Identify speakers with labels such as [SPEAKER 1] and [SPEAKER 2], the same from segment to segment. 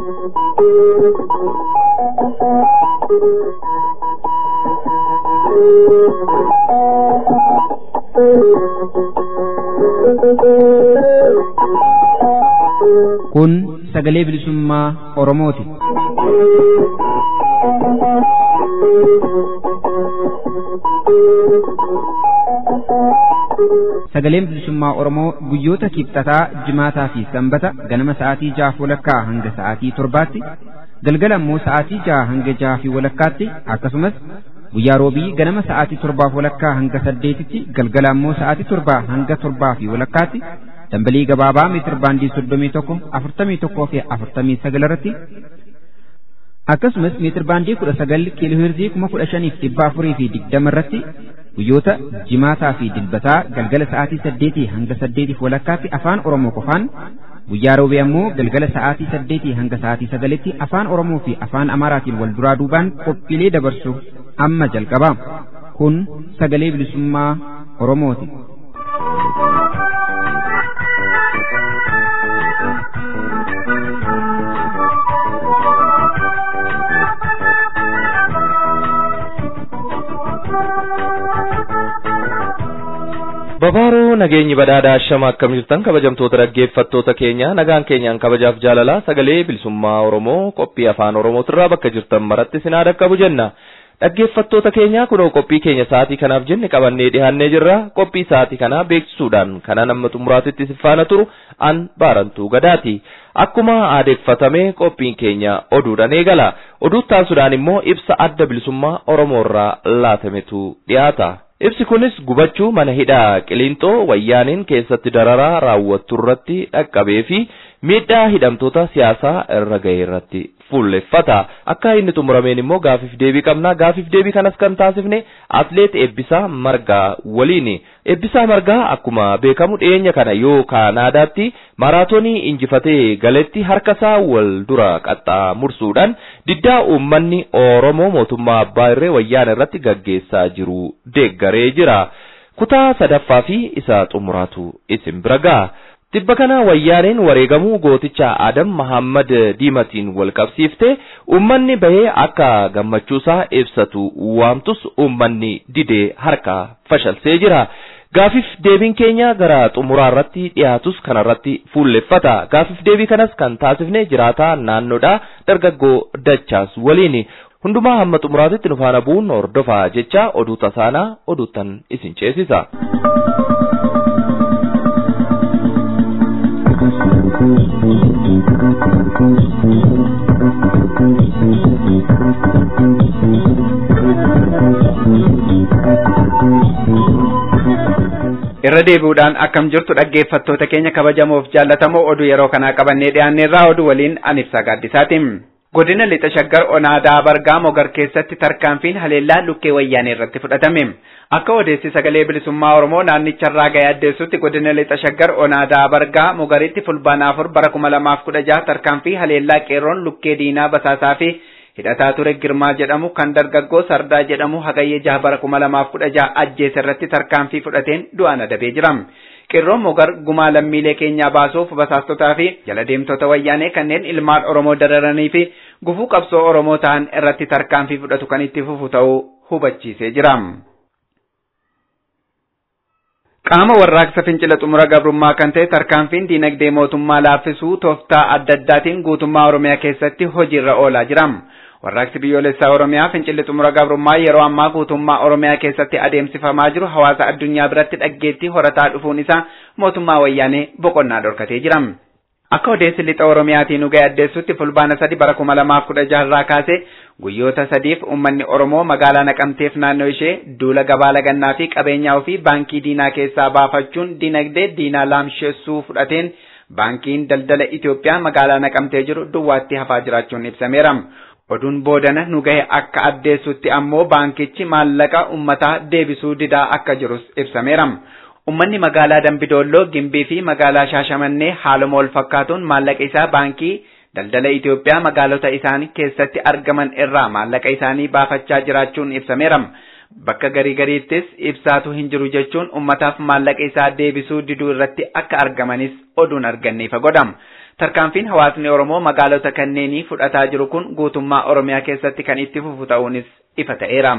[SPEAKER 1] Kun sagalee bilisummaa Oromooti. Sagaleen bilisummaa Oromoo guyyoota kibxataa, jimaataa fi sanbata ganama sa'aatii jaha walakkaa hanga sa'aatii torbaatti, galgala immoo sa'aatii jaha hanga jaha fi walakkaatti akkasumas guyyaa roobii ganama sa'aatii torbaaf walakkaa hanga saddeetitti galgala immoo sa'aatii torbaa hanga torbaa fi walakkaatti dambalii gabaabaa meetir baandii soddomii tokko afurtamii tokkoo fi afurtamii sagal irratti akkasumas meetir baandii kudha sagal kiilooheerzii kuma kudha shaniif dhibba afurii fi digdama irratti guyyoota jimaataa fi dilbataa galgala sa'aatii saddeetii hanga saddeetiif walakkaatti afaan oromoo qofaan guyyaa roobii ammoo galgala sa'aatii saddeetii hanga sa'aatii sagalitti afaan oromoo fi afaan amaaraatiin wal duraa duubaan qophiilee dabarsu amma jalqaba kun sagalee bilisummaa oromooti.
[SPEAKER 2] Babaaroo nageenyi badhaadhaa shama akkam jirtan kabajamtoota dhaggeeffattoota keenya nagaan keenyaan kabajaaf jaalalaa sagalee bilisummaa Oromoo qophii afaan Oromootirraa bakka jirtan maratti sinaa dhaqqabu jenna. Dhaggeeffattoota keenya kunoo qophii keenya sa'aatii kanaaf jenne qabannee dhiyaannee jirra. Qophii sa'aatii kanaa beeksisuudhaan kana nama xumuraatitti sifaana turu an baarantuu gadaati. Akkuma aadeeffatame qophiin keenya oduudhaan eegala. Oduu taasisuudhaan immoo ibsa adda bilisummaa Oromoorraa laatametu dhiyaata. Ibsi kunis gubachuu mana hidhaa Qiliinxoo wayyaaniin keessatti dararaa raawwattu irratti dhaqqabee fi miidhaa hidhamtoota siyaasaa irra ga'e irratti fuulleffata. Akka inni xumurameen immoo gaafiif deebii qabna. Gaafiif deebii kanas kan taasifne atleet Eebbisaa Margaa waliini. Eebbisaa Margaa akkuma beekamu dhiyeenya kana yoo Kaanaadaatti maaraatoonii injifatee galetti harkasaa wal dura qaxxaamursuudhaan diddaa uummanni Oromoo mootummaa abbaa irree wayyaan irratti gaggeessaa jiru deeggaree jira. Kutaa sadaffaa fi isa xumuraatu isin bira ga'a. Tibba kana wayyaaneen wareegamuu gooticha Adam Mahammad Diimatiin wal qabsiifte uummanni bahee akka gammachuusaa ibsatu waamtus uummanni didee harka fashalsee jira. Gaafif deebiin keenya gara xumuraa irratti dhiyaatus kanarratti fuulleffata. Gaafif deebii kanas kan taasifne jiraataa naannoodha dargaggoo dachaas waliini. Hundumaa hamma xumuraatitti nu faana bu'uun hordofaa jecha oduu tasaanaa oduuttan isin ceesisa.
[SPEAKER 3] irra deebi'uudhaan akkam jirtu dhaggeeffattoota keenya kabajamoof jaallatamoo oduu yeroo kanaa qabannee dhiyaanneerraa oduu waliin anibsaa gaaddisaatiin. Godina lixa shaggar onaadaa bargaa mogar keessatti tarkaanfiin haleellaa lukkee wayyaanee irratti fudhatame. Akka odeessi sagalee bilisummaa Oromoo naannicharraa ga'ee addeessutti godina lixa shaggar onaadaa bargaa mogaritti fulbaana afur bara kuma lamaaf kudha jaha tarkaanfii haleellaa qeerroon lukkee diinaa basaasaa fi hidhataa ture girmaa jedhamu kan dargaggoo sardaa jedhamu hagayyee jaha bara kuma lamaaf kudha jaha ajjeese irratti tarkaanfii fudhateen du'aan adabee jira. Qeerroon mogar gumaa lammiilee keenyaa baasuuf basaastotaa fi jala deemtota wayyaanee kanneen ilmaan Oromoo dararanii fi gufuu qabsoo Oromoo ta'an irratti tarkaanfii fudhatu kan itti fufu ta'uu hubachiisee jira. Qaama warraaqsa fincila xumura gabrummaa kan ta'e tarkaanfiin diinagdee mootummaa laaffisuu tooftaa adda addaatiin guutummaa Oromiyaa keessatti hojiirra oolaa jira. Warraaqsi biyyoolessaa Oromiyaa fincilli xumura gabrummaa yeroo ammaa guutummaa Oromiyaa keessatti adeemsifamaa jiru hawaasa addunyaa biratti dhaggeettii horataa dhufuun isaa mootummaa wayyaanee boqonnaa dhorkatee jira. Akka odeessi lixa Oromiyaatiin ga'e addeessutti fulbaana sadi bara kuma lamaaf kudha jaharraa kaasee guyyoota sadiif uummanni Oromoo magaalaa naqamteef naannoo ishee duula gabaa lagannaa fi qabeenyaa ofii baankii diinaa keessaa baafachuun dinagdee diinaa laamsheessuu fudhateen baankiin daldala Itoophiyaa magaalaa naqamtee jiru duwwaatti hafaa jiraachuun ibsameera. Oduun boodana nu gahe akka addeessutti ammoo baankichi maallaqa uummataa deebisuu didaa akka jirus ibsameera. Uummanni magaalaa Dambidolloo, Gimbii fi magaalaa Shaashamannee haaluma wal fakkaatuun maallaqa isaa baankii daldala Itoophiyaa magaalota isaanii keessatti argaman irraa maallaqa isaanii baafachaa jiraachuun ibsameera. Bakka garii gariittis ibsaatu hin jiru jechuun ummataaf maallaqa isaa deebisuu diduu irratti akka argamanis oduun arganneefa godhama. Tarkaanfiin hawaasni Oromoo magaalota kanneenii fudhataa jiru kun guutummaa Oromiyaa keessatti kan itti fufu ta'uunis ifa ta'eera.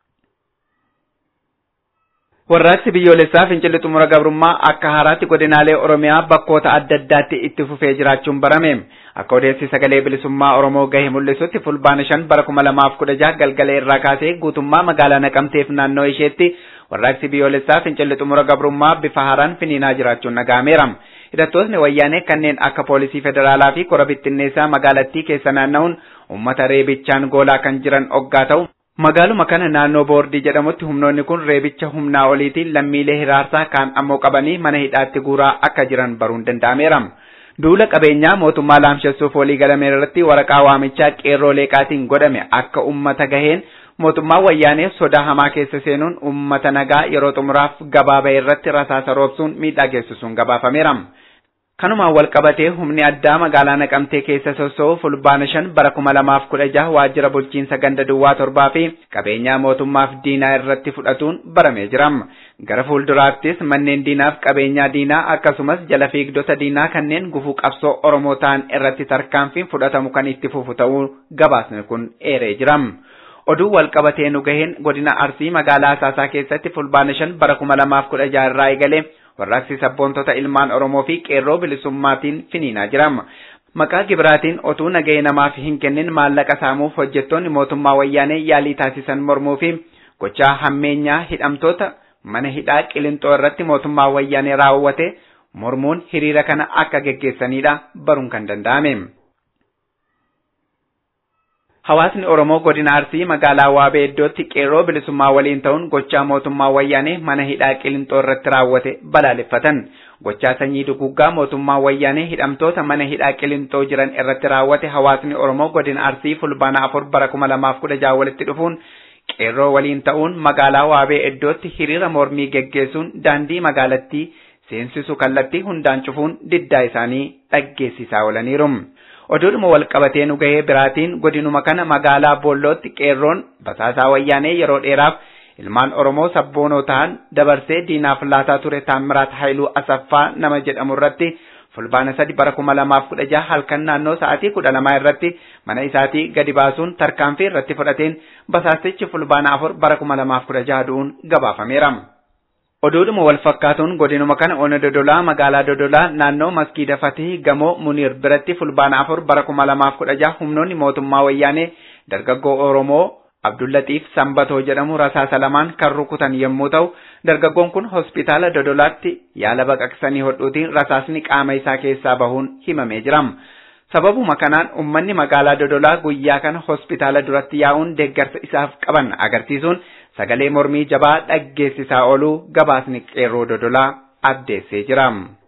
[SPEAKER 3] Warraaqsi biyyoolessaa fincilli xumura gabrummaa akka haaraatti godinaalee Oromiyaa bakkoota adda addaatti itti fufee jiraachuun barame. Akka odeessi sagalee bilisummaa Oromoo gahe mul'isutti fulbaana shan bara kuma lamaaf kudha jaha galgala irraa kaasee guutummaa magaalaa Naqamteef naannoo isheetti warraaqsi biyyoolessaa fincilli xumura gabrummaa bifa haaraan finiinaa jiraachuun dhaga'ameera. Hidhattootni wayyaanee kanneen akka poolisii federaalaa fi kora bittinneessaa magaalattii keessa naanna'uun uummata reebichaan goolaa kan jiran oggaa ta'u Magaaluma kana naannoo boordii jedhamutti humnoonni kun reebicha humnaa oliitiin lammiilee hiraarsaa kaan ammoo qabanii mana hidhaatti guuraa akka jiran baruun danda'ameera. Duula qabeenyaa mootummaa laamshessuuf walii galame irratti waraqaa waamichaa qeerroo leeqaatiin godhame akka ummata gaheen mootummaan wayyaanee sodaa hamaa keessa seenuun ummata nagaa yeroo xumuraaf gabaabaa irratti rasaasa roobsuun miidhaa geessisuun gabaafameera. Kanumaan wal qabatee humni addaa magaalaa Naqamtee keessa sossoo'u fulbaana shan bara kuma lamaaf kudha jaha waajjira bulchiinsa ganda duwwaa torbaa fi qabeenyaa mootummaaf diinaa irratti fudhatuun baramee jira. Gara fuulduraattis manneen diinaaf qabeenyaa diinaa akkasumas jala fiigdota diinaa kanneen gufuu qabsoo Oromoo ta'an irratti tarkaanfiin fudhatamu kan itti fufu ta'uu gabaasni kun eeree jira. Oduu wal qabatee nu gaheen godina Arsii magaalaa Asaasaa keessatti fulbaana shan bara kuma lamaaf kudha jaha irraa eegalee warraaqsi sabboontota ilmaan Oromoo fi qeerroo bilisummaatiin finiinaa jira. Maqaa gibiraatiin otuu nagahee namaaf hin kennin maallaqa saamuuf hojjettoonni mootummaa wayyaanee yaalii taasisan mormuu fi gochaa hammeenyaa hidhamtoota mana hidhaa qilintoo irratti mootummaa wayyaanee raawwate mormuun hiriira kana akka geggeessanidha baruun kan danda'ame. Hawaasni Oromoo godina Arsii magaalaa Waabee iddootti qeerroo bilisummaa waliin ta'uun gochaa mootummaa wayyaanee mana hidhaa qilintoo irratti raawwate balaaleffatan. Gochaa sanyii duguggaa mootummaa wayyaanee hidhamtoota mana hidhaa qilintoo jiran irratti raawwate hawaasni Oromoo godina Arsii fulbaana afur bara kuma lamaaf kudha jaha walitti dhufuun qeerroo waliin ta'uun magaalaa Waabee iddootti hiriira mormii geggeessuun daandii magaalattii seensisu kallattii hundaan cufuun diddaa isaanii dhaggeessisaa oolaniiru. Oduudhuma wal qabatee nu gahee biraatiin godinuma kana magaalaa Boollootti qeerroon basaasaa wayyaanee yeroo dheeraaf ilmaan Oromoo sabboonoo ta'an dabarsee diinaaf laataa ture Taammiraat Haayiluu Asaffaa nama jedhamu irratti fulbaana sadi bara kuma lamaaf kudha jaha halkan naannoo sa'aatii kudha lamaa irratti mana isaatii gadi baasuun tarkaanfii irratti fudhateen basaastichi fulbaana afur bara kuma lamaaf kudha jaha du'uun gabaafameera. Oduudhuma wal fakkaatuun godinuma kana ona dodolaa magaalaa dodolaa naannoo maskiida fatihii gamoo muniir biratti fulbaana afur bara kuma lamaaf kudha jaha humnoonni mootummaa wayyaanee dargaggoo Oromoo Abdullatiif Sambatoo jedhamu rasaasa lamaan kan rukutan yommuu ta'u dargaggoon kun hospitaala dodolaatti yaala baqaqsanii hodhuutiin rasaasni qaama isaa keessaa bahuun himamee jira. Sababuma kanaan uummanni magaalaa dodolaa guyyaa kana hospitaala duratti yaa'uun deeggarsa isaaf qaban agarsiisuun sagalee mormii jabaa dhaggeessisaa ooluu gabaasni qeerroo dodolaa addeessee jira.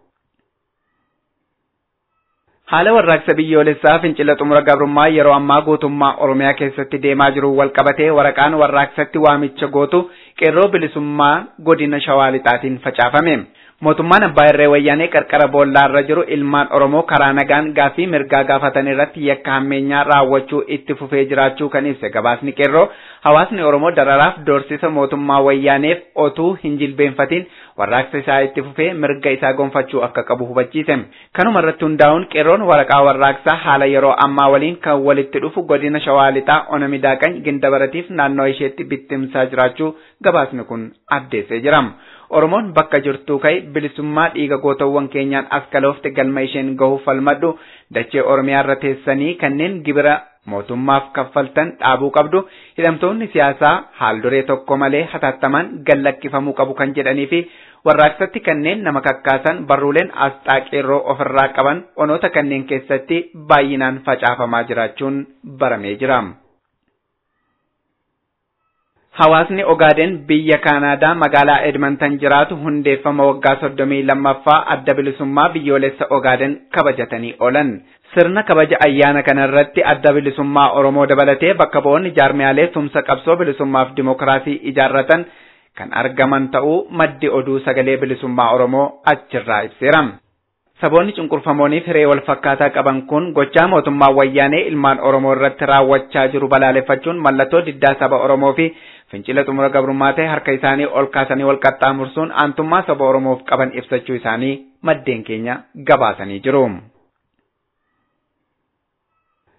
[SPEAKER 3] Haala warraaqsa biyyoolessaa fincila xumura gabrummaa yeroo ammaa guutummaa Oromiyaa keessatti deemaa jiru wal qabatee waraqaan warraaqsatti waamicha gootu qeerroo bilisummaa godina Shawaa Lixaatiin facaafame. Mootummaan Abbaa Irree Wayyaanee qarqara boollaarra jiru ilmaan Oromoo karaa nagaan gaaffii mirgaa gaafatan irratti yakka hammeenyaa raawwachuu itti fufee jiraachuu kan ibse gabaasni qeerroo hawaasni Oromoo dararaaf doorsisa mootummaa Wayyaaneef otuu hin jilbeenfatiin warraaqsa isaa itti fufee mirga isaa gonfachuu akka qabu hubachiise. Kanuma irratti hundaa'uun qeerroon waraqaa warraaqsaa haala yeroo ammaa waliin kan walitti dhufu godina Shawaa Lixaa Ona Midaaqany Gindabaratiif naannoo isheetti bittimsaa jiraachuu gabaasni kun addeessee jira. Oromoon bakka jirtuu ka'e bilisummaa dhiiga gootawwan keenyaan as kaloofte galma isheen gahuuf falmadhu dachee Oromiyaa irra teessanii kanneen gibira mootummaaf kaffaltan dhaabuu qabdu hidhamtoonni siyaasaa haal duree tokko malee hatattaman gallakkifamuu qabu kan jedhanii fi warraaqsatti kanneen nama kakkaasan barruuleen asxaa qeerroo ofirraa qaban onoota kanneen keessatti baay'inaan facaafamaa jiraachuun baramee jira. Hawaasni Ogaaden biyya Kaanaadaa magaalaa Edmonton jiraatu hundeeffama waggaa soddomii lammaffaa adda bilisummaa biyyoolessa Ogaaden kabajatanii oolan. Sirna kabaja ayyaana kana irratti adda bilisummaa Oromoo dabalatee bakka bu'oonni jaarmiyaalee tumsa qabsoo bilisummaaf dimookiraasii ijaarratan kan argaman ta'uu maddi oduu sagalee bilisummaa Oromoo achirraa ibseera. Saboonni cunqurfamooniif hiree wal fakkaataa qaban kun gochaa mootummaa wayyaanee ilmaan Oromoo irratti raawwachaa jiru balaaleffachuun mallattoo diddaa saba Oromoo fi fincila xumura gabrummaa ta'e harka isaanii ol kaasanii wal qaxxaamursuun aantummaa saba Oromoof qaban ibsachuu isaanii maddeen keenya gabaasanii jiru.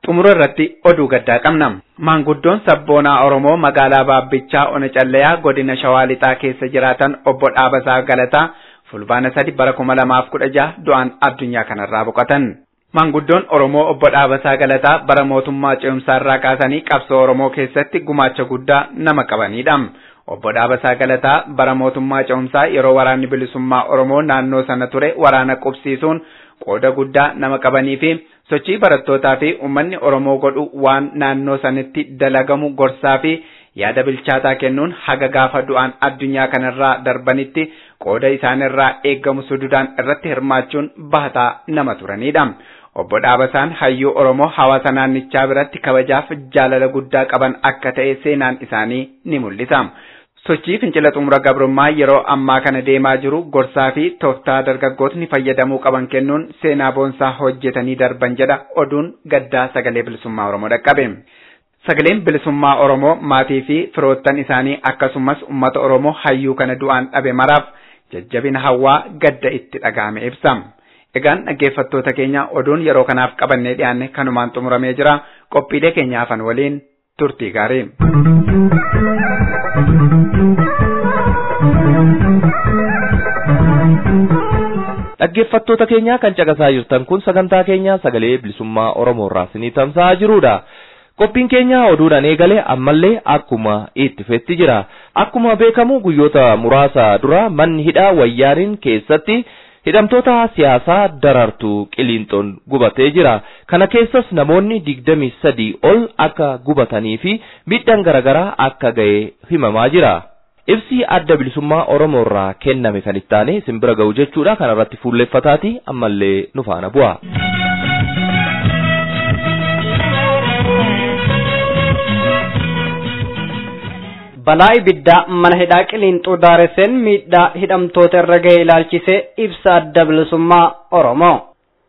[SPEAKER 3] xumura irratti oduu gaddaa qabna. Maanguddoon sabboonaa Oromoo magaalaa Baabbichaa Ona Callayaa godina Shawaa Lixaa keessa jiraatan obbo Dhaabasaa Galataa fulbaana sadi bara kuma lamaaf kudha jaha du'aan addunyaa kanarraa boqotan. Maanguddoon Oromoo obbo Dhaabasaa Galataa bara mootummaa ce'umsaarraa kaasanii qabsoo Oromoo keessatti gumaacha guddaa nama qabanidha. Obbo Dhaabasaa Galataa bara mootummaa ce'umsaa yeroo waraanni bilisummaa Oromoo naannoo sana ture waraana qubsiisuun qooda guddaa nama qabanii fi sochii barattootaa fi uummanni Oromoo godhu waan naannoo sanitti dalagamu gorsaa fi yaada bilchaataa kennuun haga gaafa du'aan addunyaa kanarraa darbanitti qooda isaanirraa eeggamu sududaan irratti hirmaachuun bahataa nama turanidha. Obbo Dhaabasaan hayyuu Oromoo hawaasa naannichaa biratti kabajaaf jaalala guddaa qaban akka ta'e seenaan isaanii ni mul'isa. Sochii fincila xumura gabrummaa yeroo ammaa kana deemaa jiru gorsaa fi tooftaa dargaggootni fayyadamuu qaban kennuun seenaa boonsaa hojjetanii darban jedha oduun gaddaa sagalee bilisummaa Oromoo dhaqqabe. Sagaleen bilisummaa Oromoo maatii fi firoottan isaanii akkasumas uummata Oromoo hayyuu kana du'aan dhabe maraaf jajjabina hawwaa gadda itti dhaga'ame ibsa. Egaan dhaggeeffattoota keenya oduun yeroo kanaaf qabannee dhiyaanne kanumaan xumuramee jira. Qophiilee keenya hafan waliin turtii gaarii.
[SPEAKER 2] Dhaggeeffattoota keenya kan caqasaa jirtan kun sagantaa keenya sagalee bilisummaa Oromoo irraa isinii tamsa'aa jirudha. Qophiin keenya oduudhaan eegale ammallee akkuma itti fufetti jira. Akkuma beekamu guyyoota muraasa dura manni hidhaa wayyaaniin keessatti hidhamtoota siyaasaa darartuu qiliinxoon gubatee jira. Kana keessas namoonni digdamii sadii ol akka gubatanii fi miidhaan garaagaraa akka ga'e himamaa jira. Ibsi adda bilisummaa Oromoo irraa kenname kan itti aane simbira ga'u jechuudha. Kana irratti fuulleffataati ammallee nu faana bu'a.
[SPEAKER 4] balaa ibiddaa mana hidhaa qiliinxuu daaresseen miidhaa hidhamtoota irra ga'e ilaalchisee ibsa adda bilisummaa Oromoo.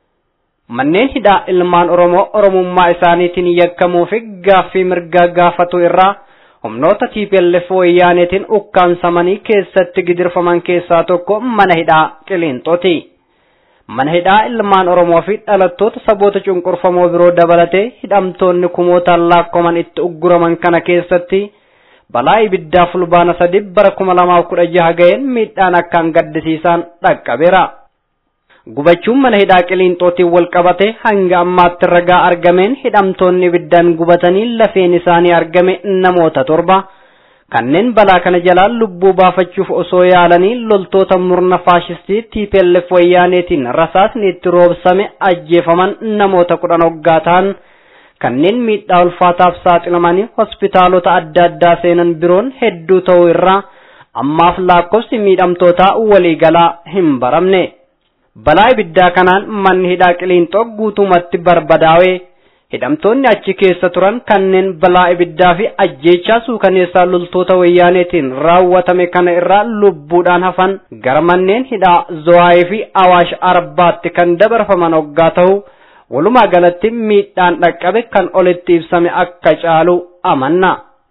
[SPEAKER 4] Manneen hidhaa ilmaan Oromoo Oromummaa isaaniitiin yakkamuu fi gaaffii mirgaa gaafatu irraa humnoota TPLF wayyaaneetiin ukkaansamanii keessatti gidirfaman keessaa tokko mana hidhaa qiliinxooti. Mana hidhaa ilmaan Oromoo fi dhalattoota saboota cunqurfamoo biroo dabalatee hidhamtoonni kumootaan laakkoman itti ugguraman kana keessatti balaa ibiddaa fulbaana sadi bara kuma lamaaf kudha jaha ga'een miidhaan akkaan gaddisiisaan dhaqqabeera. Gubachuun mana hidhaa qiliinxootiin wal qabate hanga ammaatti ragaa argameen hidhamtoonni ibiddaan gubatanii lafeen isaanii argame namoota torba. Kanneen balaa kana jalaa lubbuu baafachuuf osoo yaalanii loltoota murna faashistii TPLF wayyaaneetiin rasaasni itti roobsame ajjeefaman namoota kudhan hoggaa ta'an. kanneen miidhaa ulfaataaf saaxilamanii hospitaalota adda addaa seenan biroon hedduu ta'uu irraa ammaaf lakkoofsi miidhamtootaa waliigalaa hin baramne. Balaa ibiddaa kanaan manni hidhaa qiliinxoo guutumatti barbadaa'e hidhamtoonni achi keessa turan kanneen balaa ibiddaa fi ajjeechaa suukaneessaa loltoota wayyaaneetiin raawwatame kana irraa lubbuudhaan hafan gara manneen hidhaa Zowaayee fi Awaash Arbaatti kan dabarfaman hoggaa ta'u. walumaa galatti miidhaan dhaqqabe kan olitti ibsame akka caalu amanna.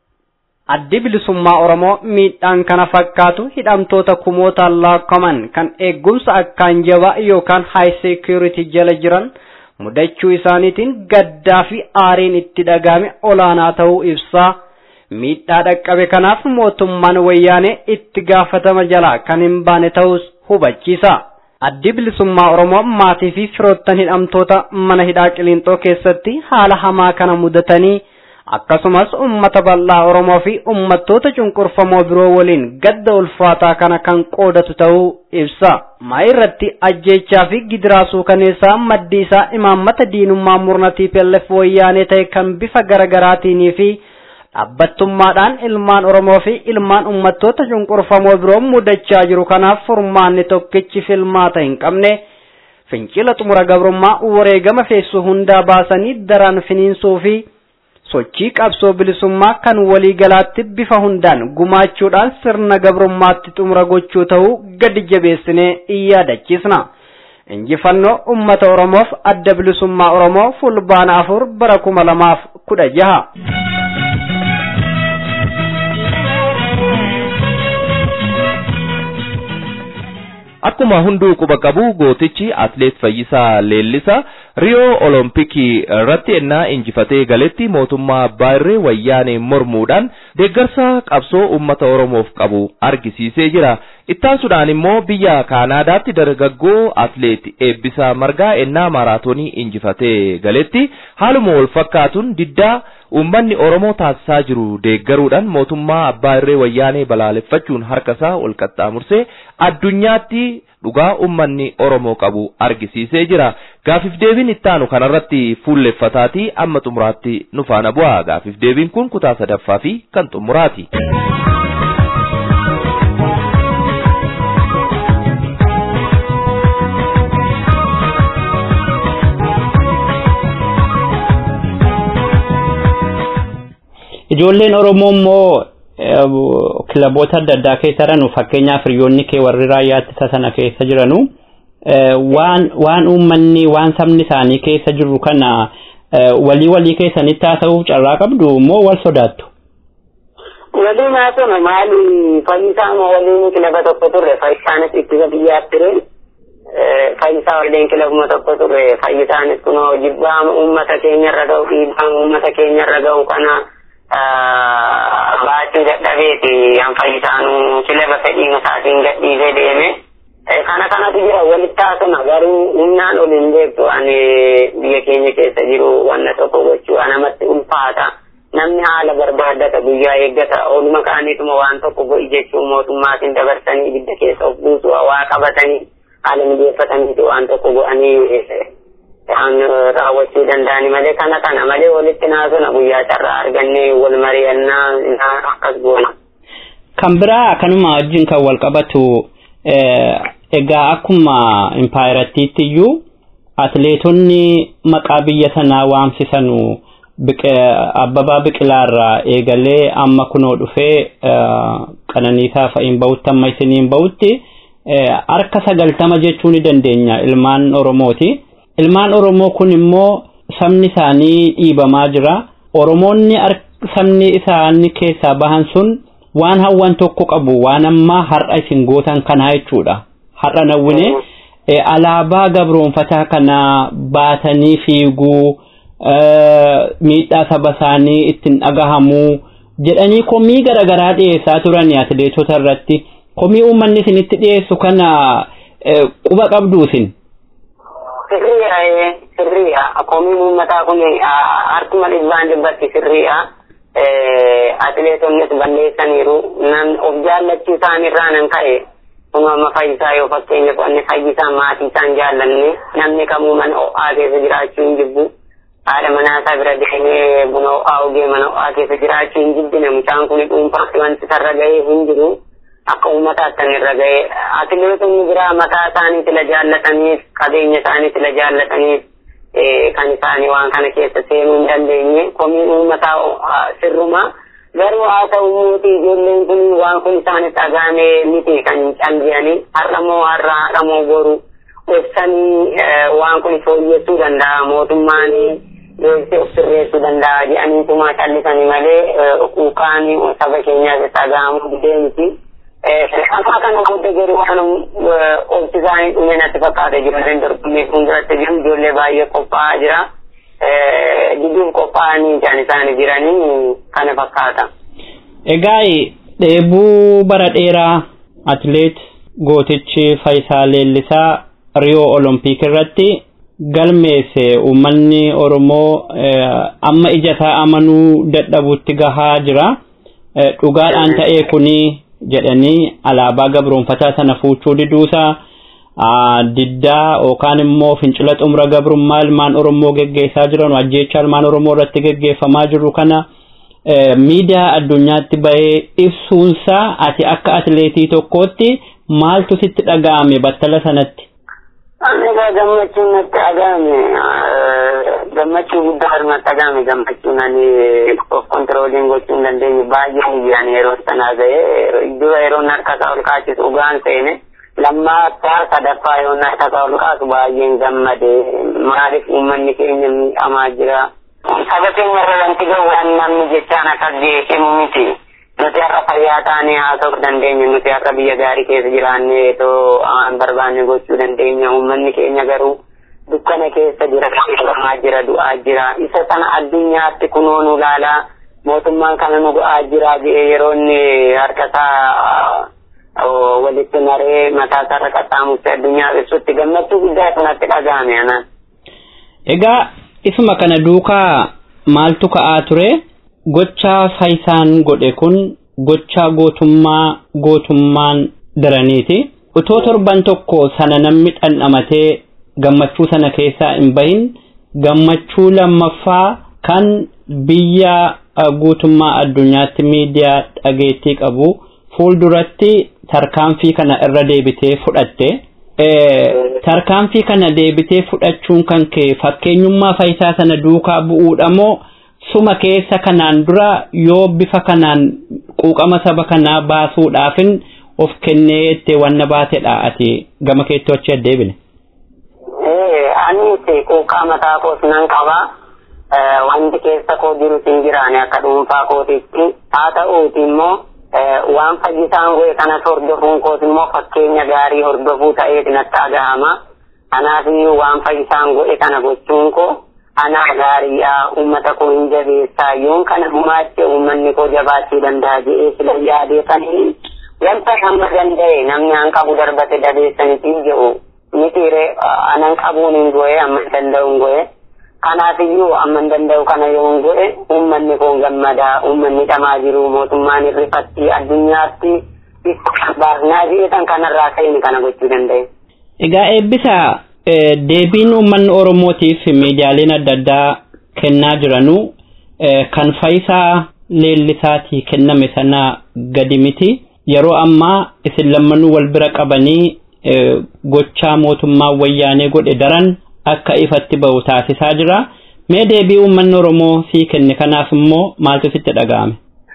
[SPEAKER 4] Addi bilisummaa Oromoo miidhaan kana fakkaatu hidhamtoota kumootaan laakkaman kan eegumsa akkaan jabaa yookaan high security jala jiran mudachuu isaaniitiin gaddaa fi aariin itti dhagahame olaanaa ta'uu ibsaa. Miidhaa dhaqqabe kanaaf mootummaan wayyaanee itti gaafatama jalaa kan hin baane ta'us hubachiisa. addi bilisummaa Oromoo maatii fi firoottan hidhamtoota mana hidhaa qiliinxoo keessatti haala hamaa kana mudatanii akkasumas ummata bal'aa Oromoo fi ummattoota cunqurfamoo biroo waliin gadda ulfaataa kana kan qoodatu ta'uu ibsa. Maa irratti ajjeechaa fi gidiraa suukaneessaa maddi isaa imaammata diinummaa murna TPLF wayyaanee ta'e kan bifa garaagaraatiin fi dhaabbattummaadhaan ilmaan Oromoo fi ilmaan ummattoota cunqurfamoo biroo mudachaa jiru kanaaf furmaanni tokkichi filmaata hin qabne fincila xumura gabrummaa wareegama feessu hundaa baasanii daraan finiinsuu fi sochii qabsoo bilisummaa kan waliigalaatti bifa hundaan gumaachuudhaan sirna gabrummaatti xumura gochuu ta'uu gadi jabeessinee yaadachiisna. Injifannoo uummata Oromoof adda bilisummaa Oromoo fulbaana afur bara kuma lamaaf kudha jaha.
[SPEAKER 2] Akkuma hunduu quba qabu gootichi atleet Fayyisaa Leellisaa Riyoo Olompikii irratti ennaa injifatee galetti mootummaa abbaa irree wayyaanee mormuudhaan deeggarsa qabsoo uummata Oromoof qabu argisiisee jira. Ittaansuudhaan immoo biyya Kaanaadaatti dargaggoo atleet Eebbisaa Margaa ennaa maaraatoonii injifatee galetti haaluma wal fakkaatuun diddaa uummanni Oromoo taasisaa jiru deeggaruudhaan mootummaa abbaa irree wayyaanee balaaleffachuun harkasaa ol qaxxaamursee addunyaatti dhugaa uummanni Oromoo qabu argisiisee jira. Gaafiif deebiin ittaanu kanarratti fuulleffataatii amma xumuraatti nu faana bu'a. Gaafiif deebiin kun kutaa sadaffaa fi kan xumuraati.
[SPEAKER 5] Ijoolleen Oromoo immoo kilaboota adda addaa keessa jiranu fakkeenyaaf hiriyoonni kee warri raayyaa ittisa sana keessa jiranu waan waan uummanni waan sabni isaanii keessa jiru kana walii walii keessanitti haasa'uuf carraa qabdu moo wal sodaattu?
[SPEAKER 6] Waliin haasa'u maali fayyisaa moo waliin kilaba tokko turre fayyisaanis ittisa biyyaaf ture fayyisaa waliin kilabuma tokko turre fayyisaanis kunoo jibbaa uummata keenya irra ga'u dhiibbaa uummata keenya irra ga'u kana baachuu dadhabeeti an fayyisaanu kilaba fedhiin isaatiin gadhiisee deeme kana kanatu jira walitti haasuma garuu humnaan ol hin beektu ani biyya keenya keessa jiru wanna tokko gochuu anamatti ulfaata namni haala barbaaddata guyyaa eeggata ooluma kaaniituma waan tokko go'i jechuu mootummaatiin dabarsanii ibidda keessa of buusu waa qabatanii haala mijeeffataniiti waan tokko go'anii an raawwachuu danda'ani malee kana kana malee walitti naasuna guyyaa carraa arganne wal mari'annaa akkas goona.
[SPEAKER 5] Kan biraa kanuma wajjin kan wal qabatu egaa akkuma impaayirattiitti iyyuu atleetonni maqaa biyya sanaa waamsisanu abbabaa biqilaarraa eegalee amma kunoo dhufee qananiisaa fa'iin bahutti amma isiniin bahutti harka sagaltama jechuu ni dandeenya ilmaan oromooti. ilmaan oromoo kun immoo sabni isaanii dhiibamaa jira oromoonni sabni isaanii keessaa bahan sun waan hawwan tokko qabu waan ammaa har'a isin gootan kanaa jechuudha har'a nawwine alaabaa gabroonfataa kana baatanii fiiguu miidhaa saba isaanii ittiin dhagahamuu jedhanii komii garaagaraa dhiyeessaa turani atleetota irratti komii uummanni isinitti dhiyeessu kana quba qabdu isin.
[SPEAKER 6] sirriya sirriya komiin uummataa kun harkuma dhibbaan dhibbatti sirriya atleetonnis balleessaniiru nan of jaallachuu isaanirraa nan ka'e kun amma fayyisaa yoo fakkeenyaaf wanni fayyisaa maatii isaan jaallanne namni kamuu mana ho'aa keessa jiraachuu hin jibbu haadha manaasaa bira deemee buna ho'aa ogee mana ho'aa keessa jiraachuu hin jibbine mucaan kun dhuunfaatti wanti sarra ga'ee hin jiru akka uummataatti kan irra ga'e atileetonni biraa mataa isaaniitti la jaallataniif qabeenya isaaniitti la jaallataniif kan isaanii waan kana keessa seenuu hin dandeenye komiin uummataa sirruma garuu haa ta'u muuti ijoolleen kun waan kun isaanitti dhagaame miti kan hin callisanii har'a moo har'a har'a moo boru ibsanii waan kun fooyyessuu danda'a mootummaan deebisee of sirreessuu danda'a jedhaniituma callisanii malee quuqaan saba keenyaas dhagahamuu didee miti. Amma kana booda garuu waan obsi isaanii dhume natti fakkaata ijoolleen dorgommii fuulduratti jiru ijoollee baay'ee qophaa'aa jira. Diduuf qophaa'anii kan isaan jiranii kana fakkaata.
[SPEAKER 5] Egaa dheebuu bara dheeraa atleet gootichi Fayisaa Leellisaa Riyoo Olompik irratti galmeesse uummanni Oromoo amma ijasaa amanuu dadhabutti gahaa jira. Dhugaadhaan ta'ee kuni jedhanii alaabaa gabroonfataa sana fuuchuu diduusaa diddaa yookaan immoo fincila xumura gabrummaa ilmaan Oromoo geggeessaa jiran ajjeechaa ilmaan Oromoo irratti geggeeffamaa jiru kana miidiyaa addunyaatti bahee ibsuunsaa ati akka atleetii tokkootti maaltu sitti dhaga'ame battala sanatti?
[SPEAKER 6] Ani egaa gammachuun natti dhaga'ame gammachuu guddaa natti dhaga'ame gammachuun ani of kontirooliin gochuu hin dandeenye baay'ee miidiyaan yeroo sanaa ga'e dura yeroon harka isaa ol kaachisu dhugaan seene lammaffaa sadaffaa yeroon harka isaa ol kaasu baay'een gammade maaliif uummanni keenya miidhamaa jira. Saba keenya irra wanti ga'u waan namni jechaan akkas beekamu miti. nuti har'a fayyaa taanee haasa'uu dandeenya nuti har'a biyya gaarii keessa jiraannee too aan barbaanne gochuu dandeenya uummanni keenya garuu dukkana keessa jira qabamaa jira du'aa jira isa sana addunyaatti kunoo nu laalaa mootummaan kana nu go'aa jira jedhee yeroo inni harkasaa walitti maree mataa isaarra qaxxaamursee addunyaa ibsutti gammachuu guddaa sanatti dhaga'ame anaan.
[SPEAKER 5] Egaa isuma kana duukaa maaltu ka'aa ture gochaa faayisaan godhe kun gochaa gootummaa gootummaan daraniiti. Utoo torban tokko sana namni dhandhamatee gammachuu sana keessaa hin bahin gammachuu lammaffaa kan biyya guutummaa addunyaatti miidiyaa dhageettii qabu fuulduratti tarkaanfii kana irra deebitee fudhatte. Tarkaanfii kana deebitee fudhachuun kan kee fakkeenyummaa faayisaa sana duukaa bu'uudha moo suma keessa kanaan dura yoo bifa kanaan quuqama saba kanaa baasuudhaafin of kennee itti wanna baatedha ati gama keetti achi deebine.
[SPEAKER 6] Ani quuqaa mataa koos nan qaba. Wanti keessa koo jiru hin jiraane akka dhuunfaa kootitti haa ta'uuti immoo waan fayyisaan goe kanas hordofuun koos immoo fakkeenya gaarii hordofuu ta'eeti natti dhagahama. Kanaaf waan fayyisaan goe kana gochuun koo anaa gaariidha uummata koo hin jabeessaa yoon kana gumaache uummanni koo jabaachuu danda'a jedhee sila yaadeessanii wanta hamma danda'e namni an qabu darbate dabeessanitti jedhu mitiire anan qabuun hin go'e amma hin danda'u hin go'e. Kanaafiyyuu amma hin danda'u kana yoo hin go'e uummanni koo gammadaa uummanni dhamaa jiru mootummaan irrifatti addunyaatti baasnaa jedhan kanarraa ka'ini kana gochuu danda'e.
[SPEAKER 5] Egaa eebbisaa deebiin uummanni Oromootiif miidiyaaleen adda addaa kennaa jiranu kan faayisaa leellisaatii kenname sana gadi miti. Yeroo ammaa isin lammanuu wal bira qabanii gochaa mootummaa wayyaanee godhe daran akka ifatti ba'u taasisaa jira. Mee deebii uummanni Oromoo sii kenne kanaaf immoo maaltu sitti dhaga'ame?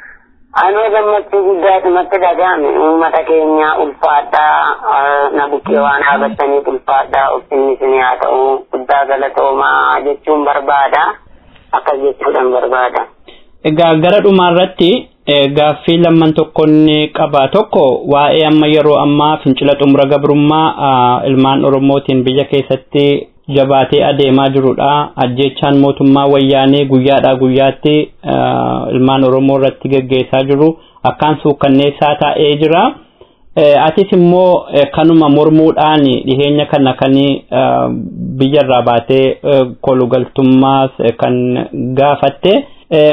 [SPEAKER 6] Anoo gammachuu guddaatu natti dhaga'ame uummata keenya ulfaadhaa na bukkee waan dhaabattaniif ulfaadhaa ulfinni isin haa ta'u guddaa galatoomaa jechuun barbaada akkas jechuudhaan barbaada.
[SPEAKER 5] Egaa gara dhumaarratti gaaffii lamman tokkonni qaba tokko waa'ee amma yeroo ammaa fincila xumura gabrummaa ilmaan Oromootiin biyya keessatti jabaatee adeemaa jirudha. Ajjeechaan mootummaa wayyaanee guyyaadhaa guyyaatti ilmaan Oromoo irratti geggeessaa jiru akkaan suukkanneessaa taa'ee jira. Atis immoo kanuma mormuudhaan dhiheenya kana kan biyyarraa baatee kolugaltummaas kan gaafatte.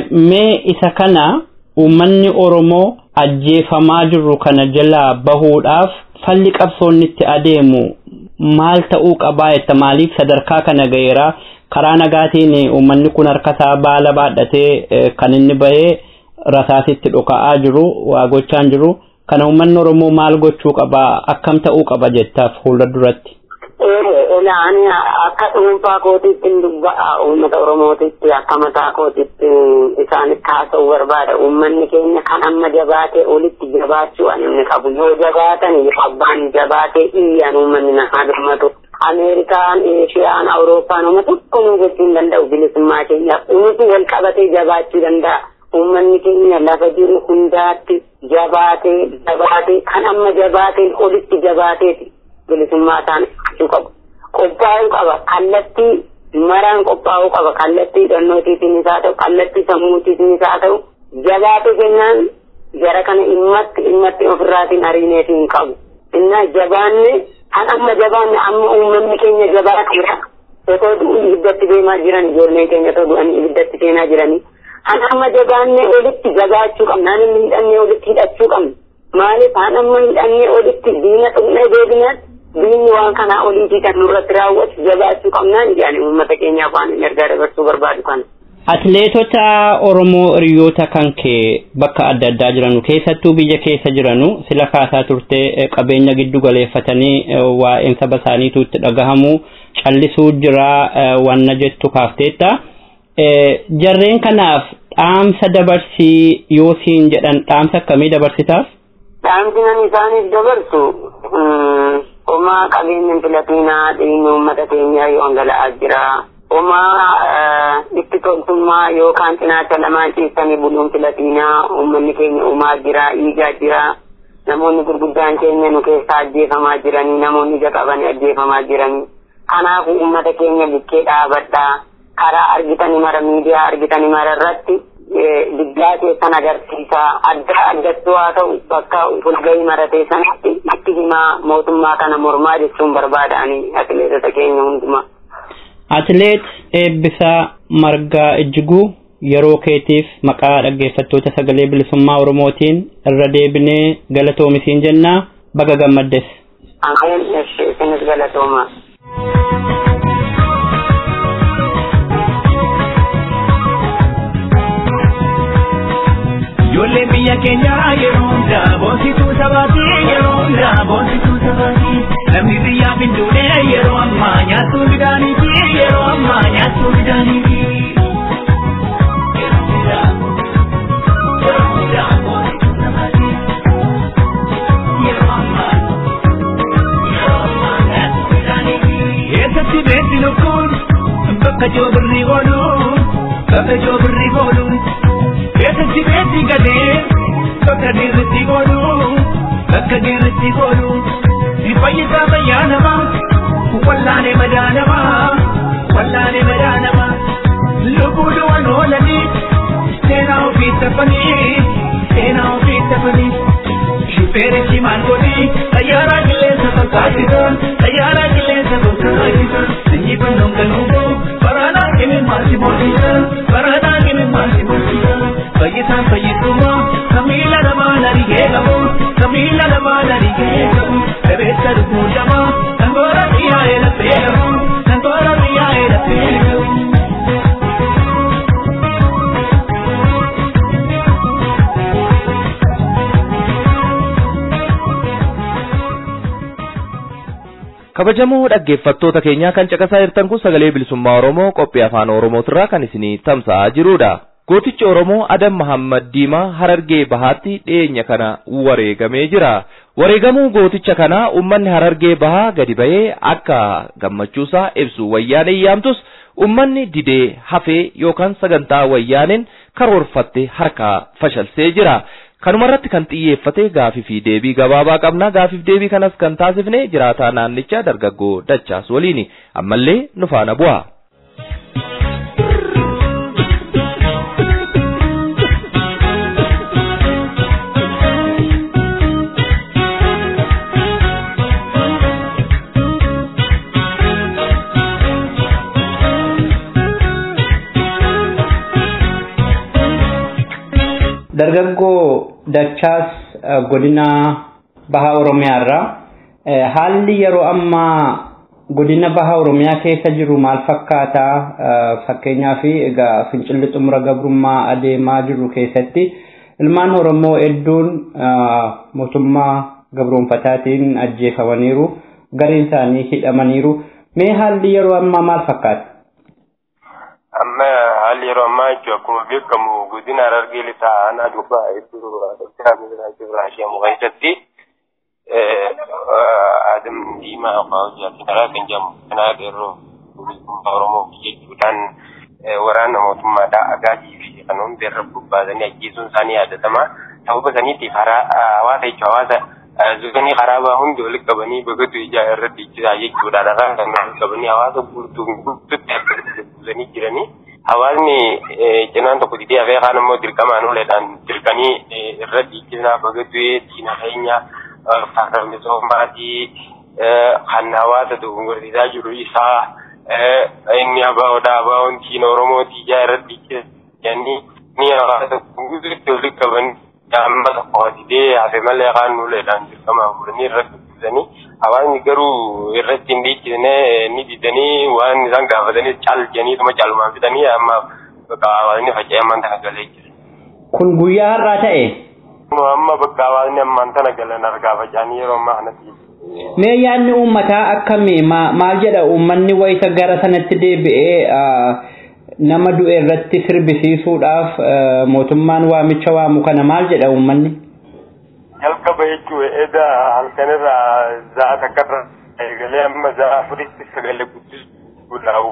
[SPEAKER 5] Mee isa kana uummanni Oromoo ajjeefamaa jiru kana jalaa bahuudhaaf falli qabsoonni itti adeemu maal ta'uu qabaa jetta maaliif sadarkaa kana gaheera karaa nagaatiin uummanni kun harkasaa baala baadhatee kan inni bahee rasaasitti dhoka'aa jiru waa gochaan jiru kana uummanni Oromoo maal gochuu qabaa akkam ta'uu qaba jettaaf fuula duratti.
[SPEAKER 6] Ilaani akka dhuunfaa kootiitti dubba'a uummata Oromootitti akka mataa kootiitti isaanitti haasa'uu barbaada. Uummanni keenya kan amma jabaatee olitti jabaachuu ani inni qabu. Yoo jabaatan abbaan jabaatee iyyan uummanni namaa birmatu. Ameerikaan, Eeshiyaan, Awurooppaan uummata tokko nu gochuu hin danda'u bilisummaa keenyaaf. Uummati wal qabatee jabaachuu danda'a. Uummanni keenya lafa jiru hundaatti jabaatee jabaatee kan amma jabaateen olitti jabaateeti. bilisummaa isaan ibsachuu qabu. Qophaa'uu qaba. Kallattii maraan qophaa'uu qaba. Kallattii hidhannootiitiin isaa ta'u, kallattii sammuutiitiin isaa ta'u, jabaatee kennaan jara kana dhimmatti dhimmatti ofirraatiin ariineetiin qabu. Innaa jabaanne kan amma jabaanne amma uummanni keenya jabaateera. Otoo du'u ibiddatti deemaa jiran ijoolleen keenya otoo du'an ibiddatti seenaa jiranii. Kan amma jabaanne olitti jabaachuu qabna. Kan inni hidhannee olitti hidhachuu qabna. Maaliif kan amma hidhannee olitti diina dhumnee deebinaatti diinni waan kanaa oliitii kan nurratti raawwatu jabaachuu qabnaan jedhanii uummata keenyaaf waan hin ergaa dabarsuu barbaadu kana.
[SPEAKER 5] Atileetota Oromoo hiriyoota kan kee bakka adda addaa jiranu keessattuu biyya keessa jiranu sila kaasaa turtee qabeenya giddu galeeffatanii waa'een saba isaaniitu itti dhagahamu callisuu jira wanna jettu kaafteetta. Jarreen kanaaf dhaamsa dabarsii yoo siin jedhan dhaamsa akkamii dabarsitaaf?
[SPEAKER 6] Dhaamsi nan isaaniif dabarsu homaa qabeenyi filatinaa dhiigni uummata keenyaa yoo dhangala'aa jira. Uumaa itti toltummaa yookaan cinaacha lamaan ciisanii buluun filatiinaa uummanni keenya uumaa jira, dhiigaa jira. Namoonni gurguddaan keenya nu keessaa ajjeefamaa jiranii, namoonni ija qabanii ajjeefamaa jiranii. Kanaafuu uummata keenya bukkee dhaabadhaa. Karaa argitanii mara miidiyaa argitanii mara irratti diggaa keessan agarsiisaa. Adda addattuu haa ta'u bakka fulgahii maratee sanatti itti himaa mootummaa kana mormaa jechuun barbaadanii atileetota keenya hundumaa.
[SPEAKER 5] Atileet Eebbisaa Margaa Ijjiguu yeroo keetiif maqaa dhaggeeffattoota sagalee bilisummaa Oromootiin irra deebinee galatoomi jennaa baga gammaddes.
[SPEAKER 6] Ameen isinis galatooma.
[SPEAKER 7] Ijoollee biyya keenyaa yeroo hundaa boonsituu sabaatii yeroo hundaa boonsituu sabaatii namni biyyaaf hin duune yeroo ammaa nyaattuu midhaaniiti yeroo ammaa nyaattuu midhaaniiti. Eessatti beekti lukkuun bakka joobirri oolu bakka joobirri oolu. Eessatti beekti gadee bakka dirritti oolu bakka dirritti oolu. Si fayyisaa fayyaa namaa wallaanee madaa namaa wallaanee madaa namaa. Lubbuu du'an oolanii seenaa ofii taphanii seenaa ofii taphanii. Shufeeri cimaan godhi xayyaaraa qilleensa fakkaatisa xayyaaraa qilleensa fakkaatisa injifannoon galuubu baraadhaan kimi maasi moosisa baraadhaan kimi maasi moosisa fayyisaan fayyisummaa kamiila namaa narigee qabu kamiila namaa narigee qabu bebeessa lubbuu namaa sangoora xiyyaa'ee laphee qabu sangoora xiyyaa'ee laphee qabu.
[SPEAKER 2] kabajamoo dhaggeeffattoota keenyaa kan caqasaa jirtan kun sagalee bilisummaa oromoo qophii afaan oromootirraa kan isinii tamsa'aa jirudha. Gootichi Oromoo Adam Mahammad Diimaa Harargee Bahaatti dhiyeenya kana wareegamee jira. Wareegamuu gooticha kanaa uummanni Harargee Bahaa gadi ba'ee akka gammachuusaa ibsu wayyaanee yaamtus uummanni didee hafee yookaan sagantaa wayyaaneen karoorfatte harkaa fashalsee jira. Kanumarratti kan xiyyeeffate gaafii fi deebii gabaabaa qabna. Gaafiif deebii kanas kan taasifne jiraataa naannichaa dargaggoo Dachaas waliini. Ammallee nu faana bu'a.
[SPEAKER 5] dargaggoo dachaas godina baha oromiyaarra haalli yeroo ammaa godina baha oromiyaa keessa jiru maal fakkaata fakkeenyaaf egaa fincilli xumura gabrummaa adeemaa jiru keessatti ilmaan oromoo hedduun mootummaa gabroonfataatiin ajjeefamaniiru gariin isaanii hidhamaniiru mee haalli yeroo ammaa maal fakkaata
[SPEAKER 8] amma haalli yeroo ammaa jechuun akkuma beekamu godina harargee lixaa aanaa dubbaa hedduu doktaraa Ibrahim Shemu keessatti Adam Diimaa Afaa Hojjaatiin karaa kan jedhamu kanaa yeroo bilisummaa Oromoo jechuudhaan waraana mootummaadhaa agaatii fi kan hundi irra bobbaasanii ajjeesuun isaanii yaadatama. Sababa saniitiif hawaasa jechuun hawaasa zuganii karaa hundi walitti qabanii bagatu ijaa irratti ijjisaa jechuudha. Dhagaa kan walitti qabanii hawaasa guutuu guutuutti akka buusanii jiranii. Hawaasni cinaan tokko didee hafee kaan immoo dirqamaan uleedhaan dirqanii irra ijjisaa bagatu diina keenya farra misoomaatii kan hawaasa dogongorsiisaa jiru isaa inni abaa'oodha abaa'oon diina oromootii ijaa irratti ijjisanii ni hawaasa guutuutti walitti qabanii amma tokko didee hafe malee kaan uleedhaan dirqamaan fuudhanii irratti buusanii hawaasni garuu irratti hin dhiichisne ni didanii waan isaan gaafatanii caal jedhaniituma caalumaan fidanii amma bakka hawaasni faca'ee ammaan tana galee jira.
[SPEAKER 5] kun guyyaa har'aa ta'e
[SPEAKER 8] Amma bakka hawaasni ammaan tana galan argaa faca'anii yeroo ammaa kanatti.
[SPEAKER 5] mee yaadni uummataa akkamii maal jedha uummanni wayita gara sanatti deebi'ee nama du'e irratti sirbisiisuudhaaf mootummaan waamicha waamu kana maal jedha uummanni
[SPEAKER 8] jalqaba jechuun edda halkanirraa za'a takkarra eegalee amma za'a afuritti sagalee guddisuudhaaf